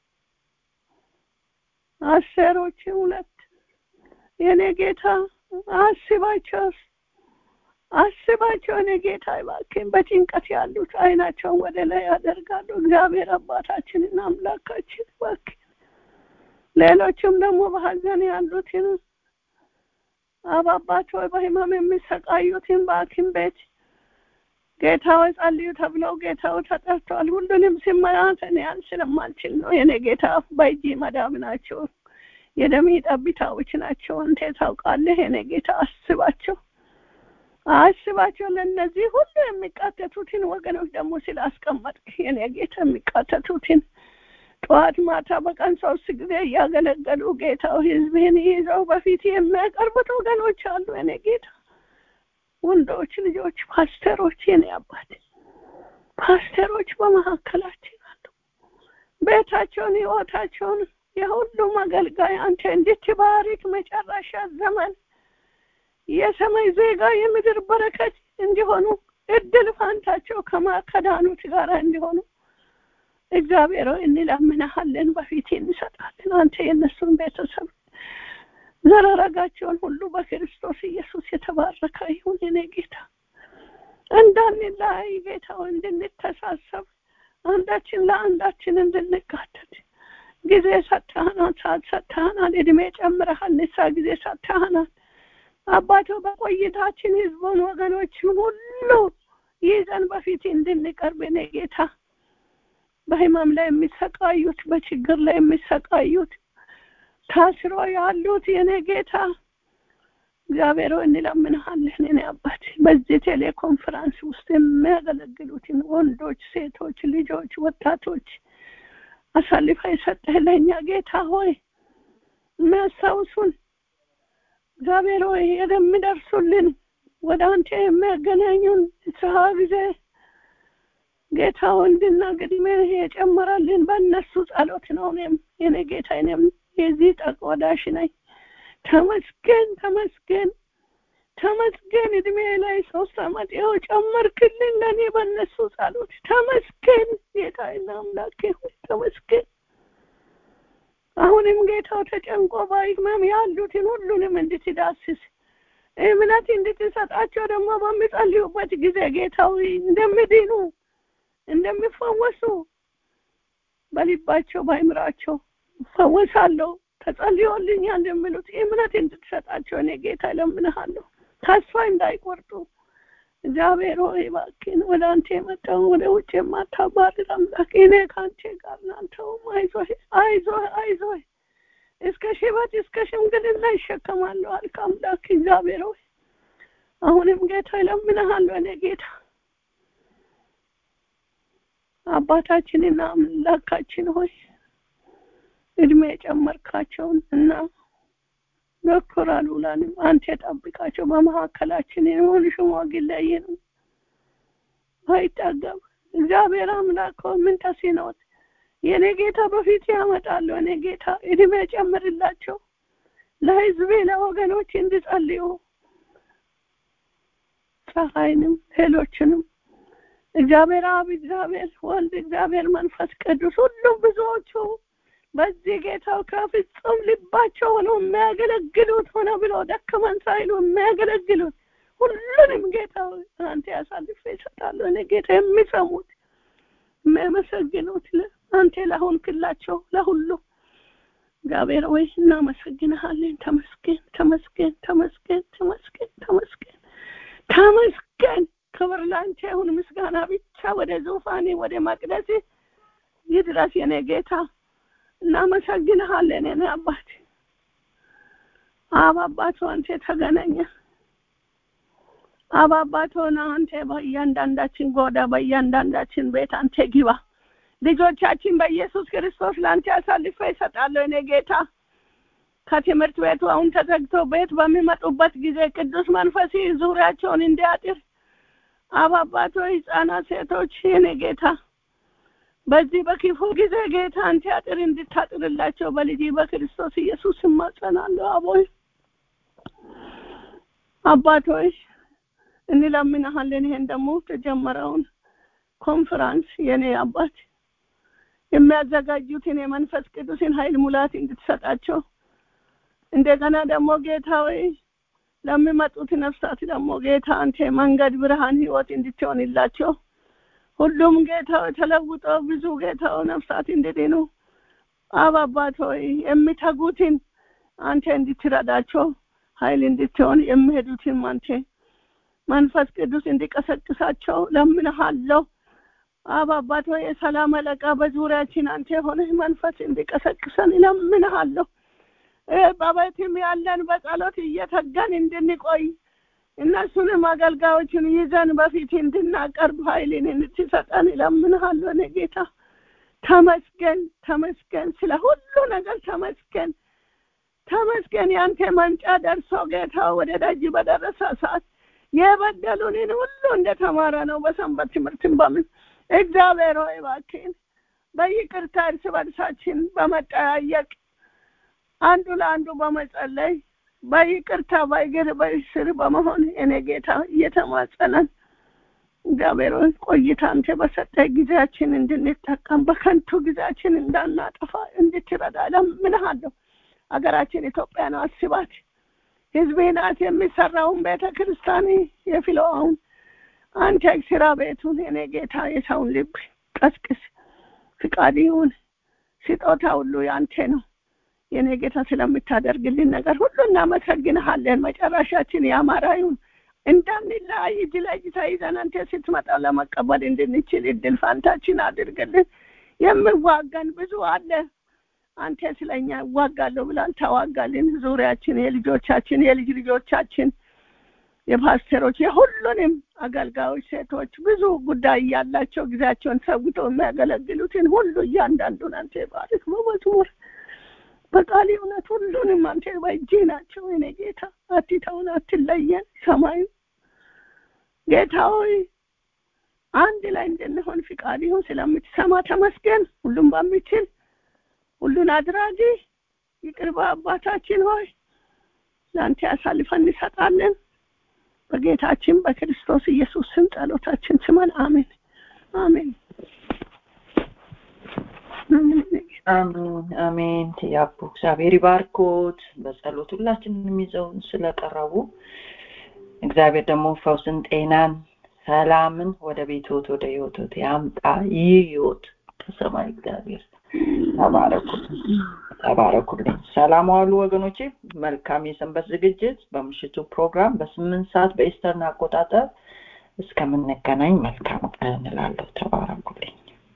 አስቴሮች ሁለት የኔ ጌታ አስባቸው አስባቸው የኔ ጌታ እባክህን በጭንቀት ያሉት አይናቸውን ወደ ላይ ያደርጋሉ እግዚአብሔር አባታችንን አምላካችን እባክህን ሌሎችም ደግሞ በሀዘን ያሉትን አባባት ሆይ በህመም የሚሰቃዩትን በሐኪም ቤት ጌታው ጸልዩ ተብለው ጌታው ተጠርቷል። ሁሉንም ሲመራት እኔ ያን ስለማልችል ነው። የኔ ጌታ በእጅ መዳብ ናቸው፣ የደም ጠብታዎች ናቸው። አንተ ታውቃለህ። የኔ ጌታ አስባቸው፣ አስባቸው። ለእነዚህ ሁሉ የሚቃተቱትን ወገኖች ደግሞ ስላስቀመጥክ የኔ ጌታ የሚቃተቱትን ጠዋት ማታ በቀን ሶስት ጊዜ እያገለገሉ ጌታው ህዝብህን ይዘው በፊት የሚያቀርቡት ወገኖች አሉ። የኔ ጌታ ወንዶች ልጆች ፓስተሮች፣ የኔ አባት ፓስተሮች በመካከላችን አሉ። ቤታቸውን ህይወታቸውን የሁሉም አገልጋይ አንተ እንድትባሪክ መጨረሻ ዘመን የሰማይ ዜጋ የምድር በረከት እንዲሆኑ እድል ፋንታቸው ከማከዳኑት ጋር እንዲሆኑ እግዚአብሔር ሆይ እንለምንሃለን፣ በፊት እንሰጣለን። አንተ የእነሱን ቤተሰብ ዘረረጋቸውን ሁሉ በክርስቶስ ኢየሱስ የተባረከ ይሁን። እኔ ጌታ እንዳንለያይ ጌታ እንድንተሳሰብ አንዳችን ለአንዳችን እንድንጋተት ጊዜ ሰጥተህናል፣ ሰዓት ሰጥተህናል፣ እድሜ ጨምረሃል፣ ንሳ ጊዜ ሰጥተህናል። አባቶ በቆይታችን ህዝቡን ወገኖችን ሁሉ ይዘን በፊት እንድንቀርብ እኔ ጌታ በህመም ላይ የሚሰቃዩት በችግር ላይ የሚሰቃዩት ታስሮ ያሉት የኔ ጌታ እግዚአብሔር ሆይ እንለምንሃለን። እኔ አባት በዚህ ቴሌኮንፈረንስ ውስጥ የሚያገለግሉትን ወንዶች፣ ሴቶች፣ ልጆች፣ ወጣቶች አሳልፋ የሰጠህ ለእኛ ጌታ ሆይ የሚያስታውሱን እግዚአብሔር ሆይ የሚደርሱልን ወደ አንተ የሚያገናኙን ስራ ጊዜ ጌታ ወንድና ግድሜ የጨመረልን በእነሱ ጸሎት ነው። እኔም የኔ ጌታ እኔም የዚህ ተቆዳሽ ነኝ። ተመስገን ተመስገን ተመስገን። እድሜ ላይ ሶስት አመት ይኸው ጨመርክልን ለእኔ በእነሱ ጸሎት ተመስገን። ጌታዬና አምላኬ ሆይ ተመስገን። አሁንም ጌታው ተጨንቆ በሕመም ያሉትን ሁሉንም እንድትዳስስ እምነት እንድትሰጣቸው ደግሞ በሚጸልዩበት ጊዜ ጌታዊ እንደሚድኑ እንደሚፈወሱ በልባቸው በአእምሯቸው እፈወሳለሁ ተጸልዮልኛል የሚሉት እምነት እንድትሰጣቸው እኔ ጌታ እለምንሃለሁ። ተስፋ እንዳይቆርጡ እግዚአብሔር ሆይ እባክህን ወደ አንተ የመጣው ወደ ውጭ የማታባርር አምላክ እኔ ከአንተ ጋር ናንተውም አይዞህ አይዞህ አይዞህ እስከ ሽበት እስከ ሽምግልና ይሸከማለሁ አልክ አምላክ እግዚአብሔር ሆይ አሁንም ጌታ እለምንሃለሁ እኔ ጌታ አባታችንና አምላካችን ሆይ እድሜ የጨመርካቸውን እና ዶክተር አሉላንም አንተ ጠብቃቸው። በመካከላችን የሆኑ ሽማግሌይንም ባይጠገብ እግዚአብሔር አምላክ ሆይ ምን ተሲኖት የኔ ጌታ በፊት ያመጣለሁ። እኔ ጌታ እድሜ ጨምርላቸው፣ ለህዝቤ ለወገኖች እንዲጸልዩ ፀሐይንም ሌሎችንም እግዚአብሔር አብ፣ እግዚአብሔር ወልድ፣ እግዚአብሔር መንፈስ ቅዱስ ሁሉም ብዙዎቹ በዚህ ጌታው ከፍጹም ልባቸው ሆነው የሚያገለግሉት ሆነ ብሎ ደከመን ሳይሉ የሚያገለግሉት ሁሉንም ጌታ አንተ ያሳልፈ ይሰጣሉ። እኔ ጌታ የሚሰሙት የሚያመሰግኑት አንተ ላሆንክላቸው ለሁሉ እግዚአብሔር ወይ እናመሰግንሃለን። ተመስገን ተመስገን ተመስገን ተመስገን ተመስገን ተመስገን። ክብር ላንተ ይሁን፣ ምስጋና ብቻ ወደ ዙፋኔ ወደ መቅደስ ይድረስ የኔ ጌታ። እናመሰግንሃለን የኔ አባት አብ አባት አንተ ተገናኘ አብ አባት ሆነ አንተ በእያንዳንዳችን ጎዳ በእያንዳንዳችን ቤት አንተ ግባ ልጆቻችን በኢየሱስ ክርስቶስ ለአንተ አሳልፈ ይሰጣለሁ እኔ ጌታ ከትምህርት ቤቱ አሁን ተዘግቶ ቤት በሚመጡበት ጊዜ ቅዱስ መንፈስ ዙሪያቸውን እንዲያጥር አብ አባት ህጻናት ሴቶች የኔ ጌታ በዚህ በክፉ ጊዜ ጌታ አንተ አጥር እንድታጥርላቸው በልጅ በክርስቶስ ኢየሱስ እማጸናለሁ። አቦይ አባቶች እንለምንሃለን። ይሄን ደግሞ ተጀመረውን ኮንፈራንስ የኔ አባት የሚያዘጋጁትን የመንፈስ ቅዱስን ኃይል ሙላት እንድትሰጣቸው እንደገና ደግሞ ጌታ ወይ ለሚመጡት ነፍሳት ደግሞ ጌታ አንተ መንገድ፣ ብርሃን፣ ህይወት እንድትሆንላቸው ሁሉም ጌታ ተለውጦ ብዙ ጌታው ነፍሳት እንድድኑ አብ አባት ሆይ የሚተጉትን አንተ እንድትረዳቸው ኃይል እንድትሆን የሚሄዱትን አንተ መንፈስ ቅዱስ እንዲቀሰቅሳቸው ለምንሃለሁ። አብ አባት ሆይ የሰላም አለቃ በዙሪያችን አንተ የሆነ መንፈስ እንዲቀሰቅሰን ለምንሃለሁ። በቤትም ያለን በጸሎት እየተጋን እንድንቆይ እነሱንም አገልጋዮችን ይዘን በፊት እንድናቀርብ ኃይልን እንድትሰጠን እለምንሃለሁ። እኔ ጌታ ተመስገን ተመስገን፣ ስለ ሁሉ ነገር ተመስገን ተመስገን። ያንተ መምጫ ደርሶ ጌታ ወደ ደጅ በደረሰ ሰዓት የበደሉንን ሁሉ እንደተማረ ነው በሰንበት ትምህርትን በምን እግዚአብሔር ሆይ እባክህን በይቅርታ እርስ በርሳችን በመጠያየቅ አንዱ ለአንዱ በመጸለይ በይቅርታ በእግር በስር በመሆን እኔ ጌታ እየተማጸነን እግዚአብሔር ሆይ ቆይታ አንተ በሰጠ ጊዜያችን እንድንጠቀም በከንቱ ጊዜያችን እንዳናጠፋ እንድትረዳ እለምንሃለሁ። ሀገራችን ኢትዮጵያ ነው አስባት። ህዝቤ ናት የሚሰራውን ቤተ ክርስቲያን የፊለዋውን አንተ ስራ ቤቱን እኔ ጌታ የሰውን ልብ ቀስቅስ፣ ፍቃድ ይሁን። ስጦታ ሁሉ ያንተ ነው። የኔ ጌታ ስለምታደርግልን ነገር ሁሉ እናመሰግንሃለን። መጨረሻችን ያማረ ይሁን። እንዳንለያይ እጅ ለእጅ ተይዘን አንተ ስትመጣ ለመቀበል እንድንችል እድል ፋንታችን አድርግልን። የምዋጋን ብዙ አለ። አንተ ስለኛ እዋጋለሁ ብላል ተዋጋልን ዙሪያችን የልጆቻችን የልጅ ልጆቻችን የፓስተሮች የሁሉንም አገልጋዮች ሴቶች ብዙ ጉዳይ ያላቸው ጊዜያቸውን ሰውተው የሚያገለግሉትን ሁሉ እያንዳንዱን አንተ ባርክ በመዝሙር በቃል እውነት ሁሉንም አንተ በእጅ ናቸው እኔ ጌታ አትተውን አትለየን ሰማዩ ጌታ ሆይ አንድ ላይ እንድንሆን ፍቃድ ይሁን ስለምትሰማ ተመስገን ሁሉም በሚችል ሁሉን አድራጊ ይቅርባ አባታችን ሆይ ለአንተ ያሳልፈን እንሰጣለን በጌታችን በክርስቶስ ኢየሱስ ስም ጸሎታችን ስመን አሜን አሜን አሜን አሜን ያቡ እግዚአብሔር ይባርኮት በጸሎት ሁላችንን ይዘውን ስለቀረቡ እግዚአብሔር ደግሞ ፈውስን ጤናን ሰላምን ወደ ቤቶት ወደ ህይወቶት ያምጣ ይህ ህይወት ከሰማይ እግዚአብሔር ተባረኩ ተባረኩልኝ ሰላም ዋሉ ወገኖቼ መልካም የሰንበት ዝግጅት በምሽቱ ፕሮግራም በስምንት ሰዓት በኢስተርን አቆጣጠር እስከምንገናኝ መልካም ቀን እንላለሁ